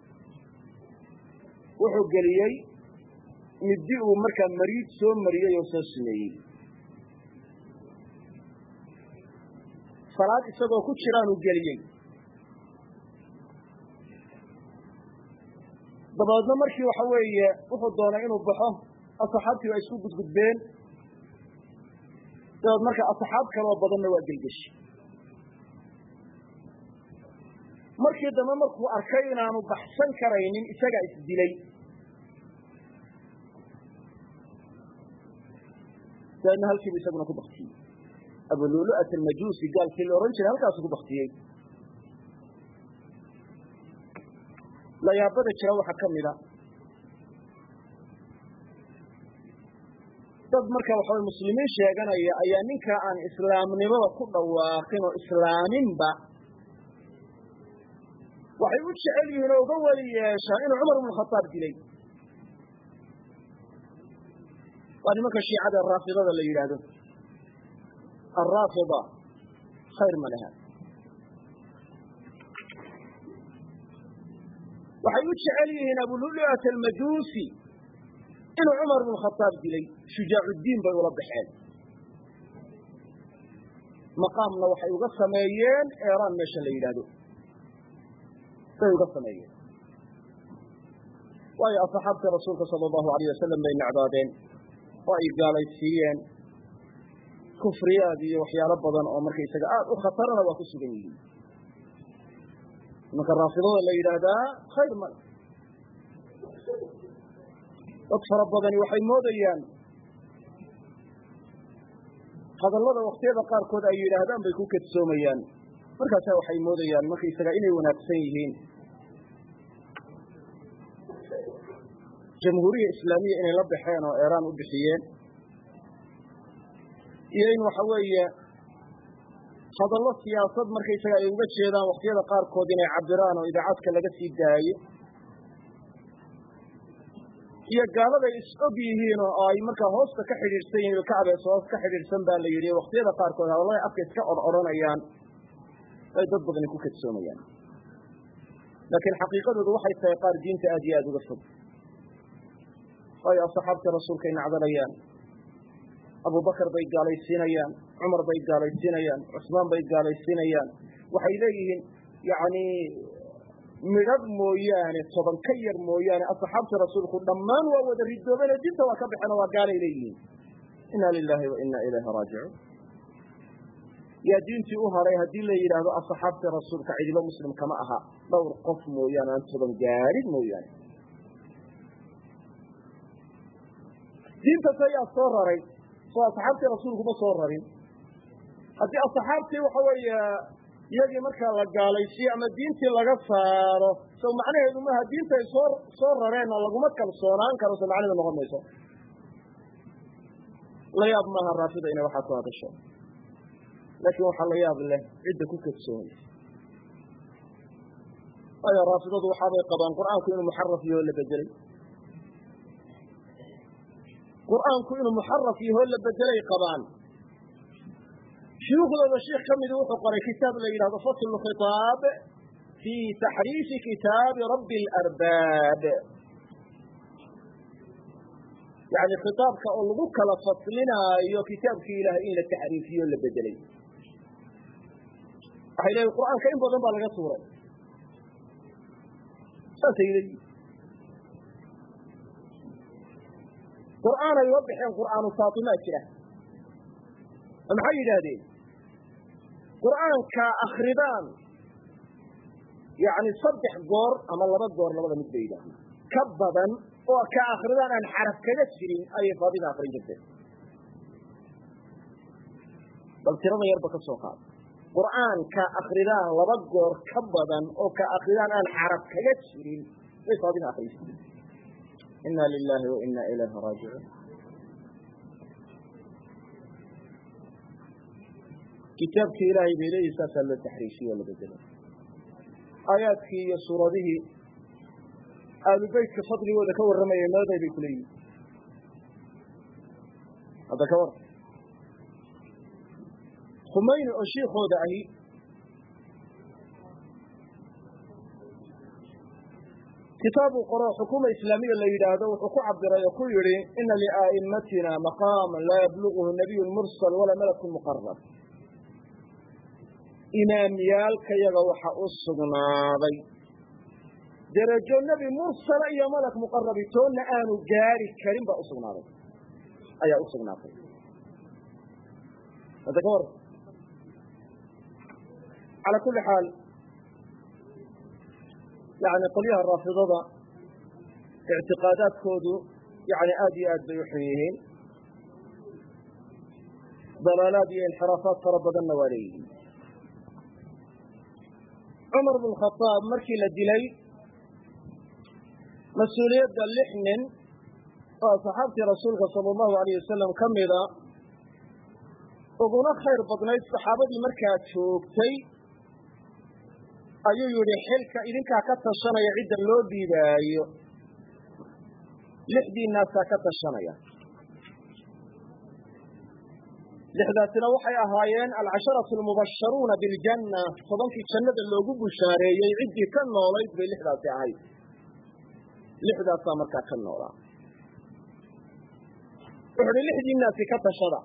wuxuu geliyey middi uu markaa mariid soo mariyey oo soo sumeeyey salaad isagoo ku jiraanuu geliyey dabeedna markii waxa weeye wuxuu doonay inuu baxo asxaabtii waa isku gudgudbeen dabeed marka asxaab kaloo badanna waa gelgeshi markii dambe markuu arkay inaanu baxsan karaynin isagaa isdilay dabeedna halkiibu isaguna ku baktiyey abululu'at almajuusi gaalkii la odhan jiray halkaasu ku baktiyey layaabada jira waxaa ka mida dad marka waxa way muslimiin sheeganaya ayaa ninka aan islaamnimada ku dhawaaqin oo islaaminba waxay u jecel yihiin oo uga weli yeeshaan inuu cumar ibnu khataab dilay waa nimanka shiicada raafidada la yidhaahdo alraafida khayr ma laha waxay u jecel yihiin abululu'at almajuusi inuu cumar ibnu khataab dilay shujaacudiin bay ula baxeen maqaamna waxay uga sameeyeen eeraan meesha la yidhaahdo bay uga sameeyeen waayo asxaabtii rasuulka sala allahu alayh wasalam bay necdaadeen oo ay gaalaysiiyeen kufriyaad iyo waxyaalo badan oo markaysaga aada u khatarana waa ku sugan yihiin marka raafidada la yidhaahdaa khayr male dad fara badani waxay moodayaan hadallada waktiyada qaarkood ay yidhaahdaan bay ku kadsoomayaan markaasaa waxay moodayaan markaysaga inay wanaagsan yihiin jamhuuriya islaamiya inay la baxeen oo eeraan u bixiyeen iyo in waxa weeye hadallo siyaasad markaysaga ay uga jeedaan waktiyada qaarkood inay cabiraan oo idaacadka laga sii daayo iyo gaaladay is-og yihiin oo ay markaa hoosta ka xidhiidhsan yihin ilkacbees hoos ka xidhiidhsan baa la yidhi waktiyada qaarkood hadallada afka iska or odhanayaan bay dad badani ku kadsoomayaan laakiin xaqiiqadoodu waxay tahay qaar diinta aad iyo aada uga fog waayo asxaabtii rasuulkay nacdalayaan abubakar bay gaalaysiinayaan cumar bay gaalaysiinayaan cusmaan bay gaalaysiinayaan waxay leeyihiin yani midhadh mooyaane toban ka yar mooyaane asxaabtii rasuulku dhammaan waa wada ridoobeen dinta waa ka baxeen oo waa gaalay leeyihiin inna lilahi wa inna ilayhi raajicuun yaa diintii u haray haddii la yidhaahdo asxaabtii rasuulka cidiba muslim kama aha dhowr qof mooyaane aan toban gaadhin mooyaane diintas ayaa soo raray soo asxaabtii rasuulkuma soo rarin haddii asxaabtii waxa weeye iyagii markaa la gaalaysiyo ama diintii laga saaro so macnaheedu maaha diinta ay soo soo rareenna laguma kalsoonaan karo so macnaheedu noqon mayso la yaab maaha raafida inay waxaa ku hadasho laakiin waxaa la yaab leh cidda ku kadsoomaysa waayo raafidadu waxaabay qabaan qur'aanku inuu muxaraf yaho la bedelay qur'aanku inuu muxaraf yaho la bedelay qabaan shuyuukhdooda sheikh ka midi wuxuu qoray kitaab la yidhahdo faslu khitaab fii taxriifi kitaabi rabbi alarbaab yani khitaabka oo lagu kala faslinaayo kitaabkii ilahay in la taxriifiyo la bedelay waxay leeyiin qur'aanka in badan baa laga tuuray saasay leeyihin qur'aan ay uga baxeen qur'aanu faatimaa jira oo maxay yidhaahdeen qur'aanka akridaan yani saddex goor ama laba goor labada mid bay yidhahdeen ka badan oo ka akridaan aan xaraf kaga jirin ayay faatima akrin jirteen bal tirada yarba ka soo qaad qur'aanka akridaan laba goor ka badan oo ka akridaan aan xaraf kaga jirin bay faatima akrin jirteen ina lilahi wa ina ilayhi raajicuun kitaabkii ilaahay bay leeyihin saasaa loo taxriifiye oo la bedelay aayaadkii iyo suuradihii aalubeytka fadligooda ka warramayay meeday bay kuleeyihin hadda ka war khumayni oo shiikooda ahi kitaabu qoro xukuma islaamiya la yidhaahdo wuxuu ku cabiray oo ku yihi ina lia'immatina maqaama laa yabluguhu nabiy mursal walaa malakun muqarab imaamyaalkayaga waxa u sugnaaday derajo nebi mursala iyo malak muqarabi toonna aanu gaari karin baa usugnaaday ayaa u sugnaatay hadda ka war calaa kulli xaal yani qolyaha raafidada ictiqaadaadkoodu yani aad iyo aad bay u xun yihiin dalaalaad iyo inxiraafaad fara badanna waa leeyihiin cumar bn khadaab markii la dilay mas-uuliyadda lix nin oo saxaabtii rasuulka sala allahu alayh wasalam ka mida uguna khayr badnayd saxaabadii markaa joogtay ayuu yidhi xilka idinkaa ka tashanaya cidda loo dhiibaayo lixdiinaasaa ka tashanaya lixdaasina waxay ahaayeen alcasharatu almubasharuuna biljanna tobankii jannada loogu bushaareeyey ciddii ka noolayd bay lixdaasi ahayd lixdaasaa markaa ka noolaa wuxu uhi lixdiinaasi ka tashada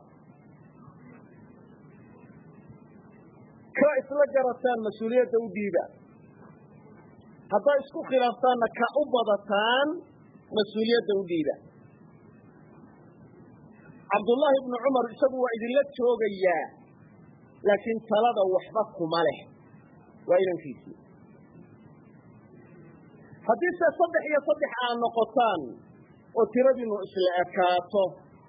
ka isla garataan mas-uuliyadda u dhiiba hadday isku khilaaftaanna ka u badataan mas-uuliyadda u dhiiba cabdullaahi ibnu cumar isagu waa idinla joogayaa laakiin talada waxba kuma leh waa inankiisii haddii se saddex iyo saddex aad noqotaan oo tiradiinu isla ekaato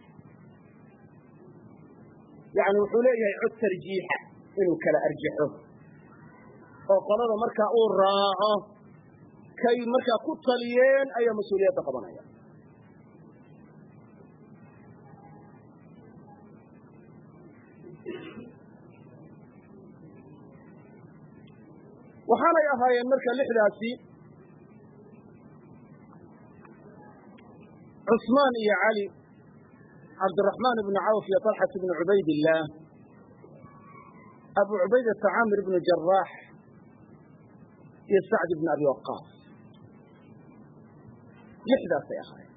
yani wuxuu leeyahay cod tarjiixa inuu kala arjaxo oo qolada markaa uu raaco kay markaa ku taliyeen ayaa mas-uuliyadda qabanaya waxaanay ahaayeen marka lixdaasi cusmaan iyo cali cabdiraxmaan ibnu cawf iyo talxat ibnu cubaydillaah abu cubaydata caamir ibnu jaraax iyo sacd ibnu abi waqaas lixdaasay ahaayeen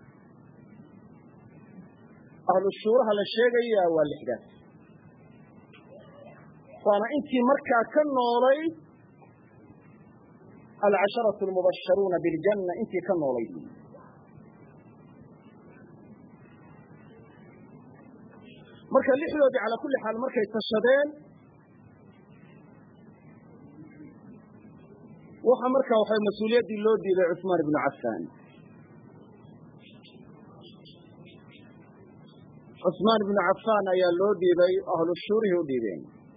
ahlu shuuraha la sheegaya waa lixdaas waana intii markaa ka noolayd alcasharatu almubasharuuna biljanna intii ka noolayd marka lixdoodii calaa kulli xaal markay tashadeen waxa markaa waxay mas-uuliyaddii loo dhiibay cusmaan ibnu cafaan cusmaan ibnu cafaan ayaa loo dhiibay ahlu shuurihii u dhiibeen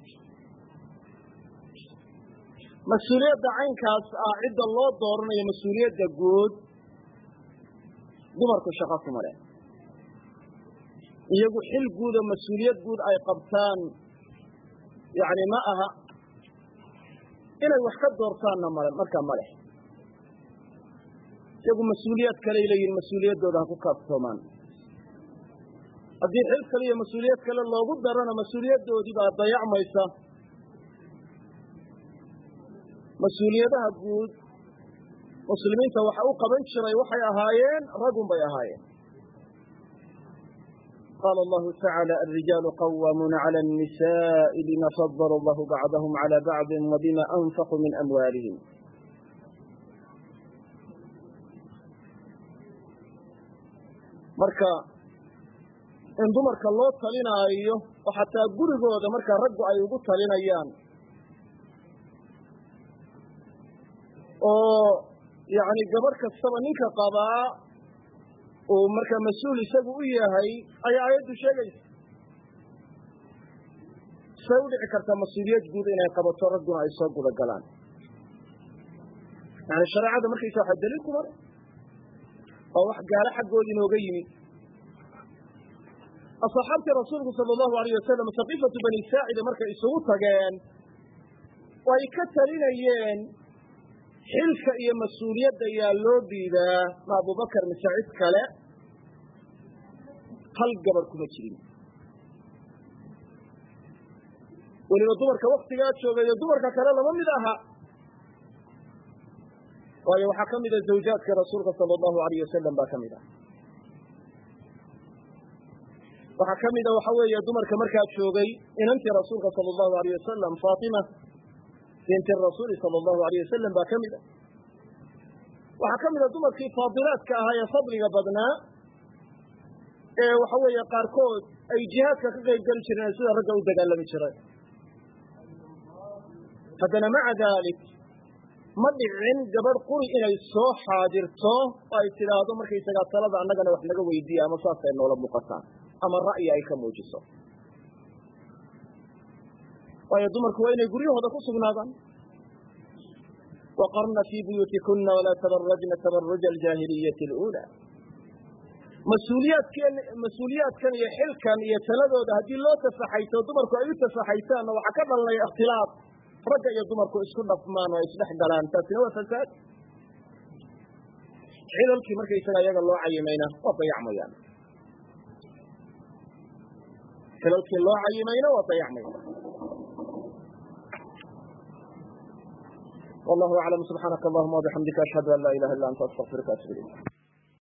mas-uuliyadda caynkaas ah cidda loo dooranayo mas-uuliyadda guud dumarku shaqo kuma leh iyagu xil guud oo mas-uuliyad guud ay qabtaan yani ma aha inay wax ka doortaanna male markaa ma leh iyagu mas-uuliyad kaley leeyihin mas-uuliyaddooda ha ku kaaftoomaan haddii xil kale iyo mas-uuliyad kale loogu darana mas-uuliyaddoodii baa dayacmaysa mas-uuliyadaha guud muslimiinta waxa u qaban jiray waxay ahaayeen ragun bay ahaayeen qaala allahu tacaala alrijaalu qawaamuuna cala annisaءi bima fadala allahu bacdahum cala bacdi wabima anfaquu min amwaalihim marka in dumarka loo talinaayo oo xataa gurigooda markaa raggu ay ugu talinayaan oo yani gabadh kastaba ninka qabaa uu markaa mas-uul isagu u yahay ayaa aayaddu sheegaysa say u dhici kartaa mas-uuliyad guud inay qabato ragguna ay soo guda galaan yani shareecada markaysa waxa daliil ku mara waa wax gaalo xaggood inooga yimid asxaabtii rasuulku sala allahu alayh wasalam saqiifatu bani saacida markay isugu tageen oo ay ka talinayeen xilka iyo mas-uuliyadda yaa loo dhiibaa ma abubakar mise cid kale hal gabadh kuma jirin weliba dumarka waktigaa joogayo dumarka kale lama mid aha waayo waxaa ka mida zawjaadka rasuulka sala allahu alayh wasalam baa ka mid ah waxaa ka mida waxa weeye dumarka markaa joogay inantii rasuulka sala allahu alayh wasalam faatima binti rasuuli sala allahu alayh wasalam baa ka mid a waxaa ka mida dumarkii faadilaadka ahaa ee fadliga badnaa ee waxa weeye qaarkood ay jihaadka ka qayb geli jireen sida ragga u dagaalami jireen haddana maca dalik ma dhicin gabadh quri inay soo xaadirto oo ay tidhaahdo markaysagaa talada annagana wax naga weydiiya ama saasay noola muuqataan ama ra'yi ay ka muujiso waayo dumarku waa inay guryahooda ku sugnaadaan waqarna fii buyuutikuna walaa tabarajna tabaruja aljaahiliyati اluulى mas-uuliyaadkeen mas-uuliyaadkan iyo xilkan iyo taladooda haddii loo tafaxayto dumarku ay u tafaxaytaanna waxaa ka dhalanaya ikhtilaaf ragga iyo dumarku isku dhafmaan oo isdhex galaan taasina waa fasaad xilalkii markaysaga iyaga loo cayimayna waa dayacmayaan xilalkii loo cayimayna waa dayacmayaan wallahu aclam subxaanaka allahuma wabixamdika ashhadu an laa ilaha illa anta astaqfiruka atub ilayk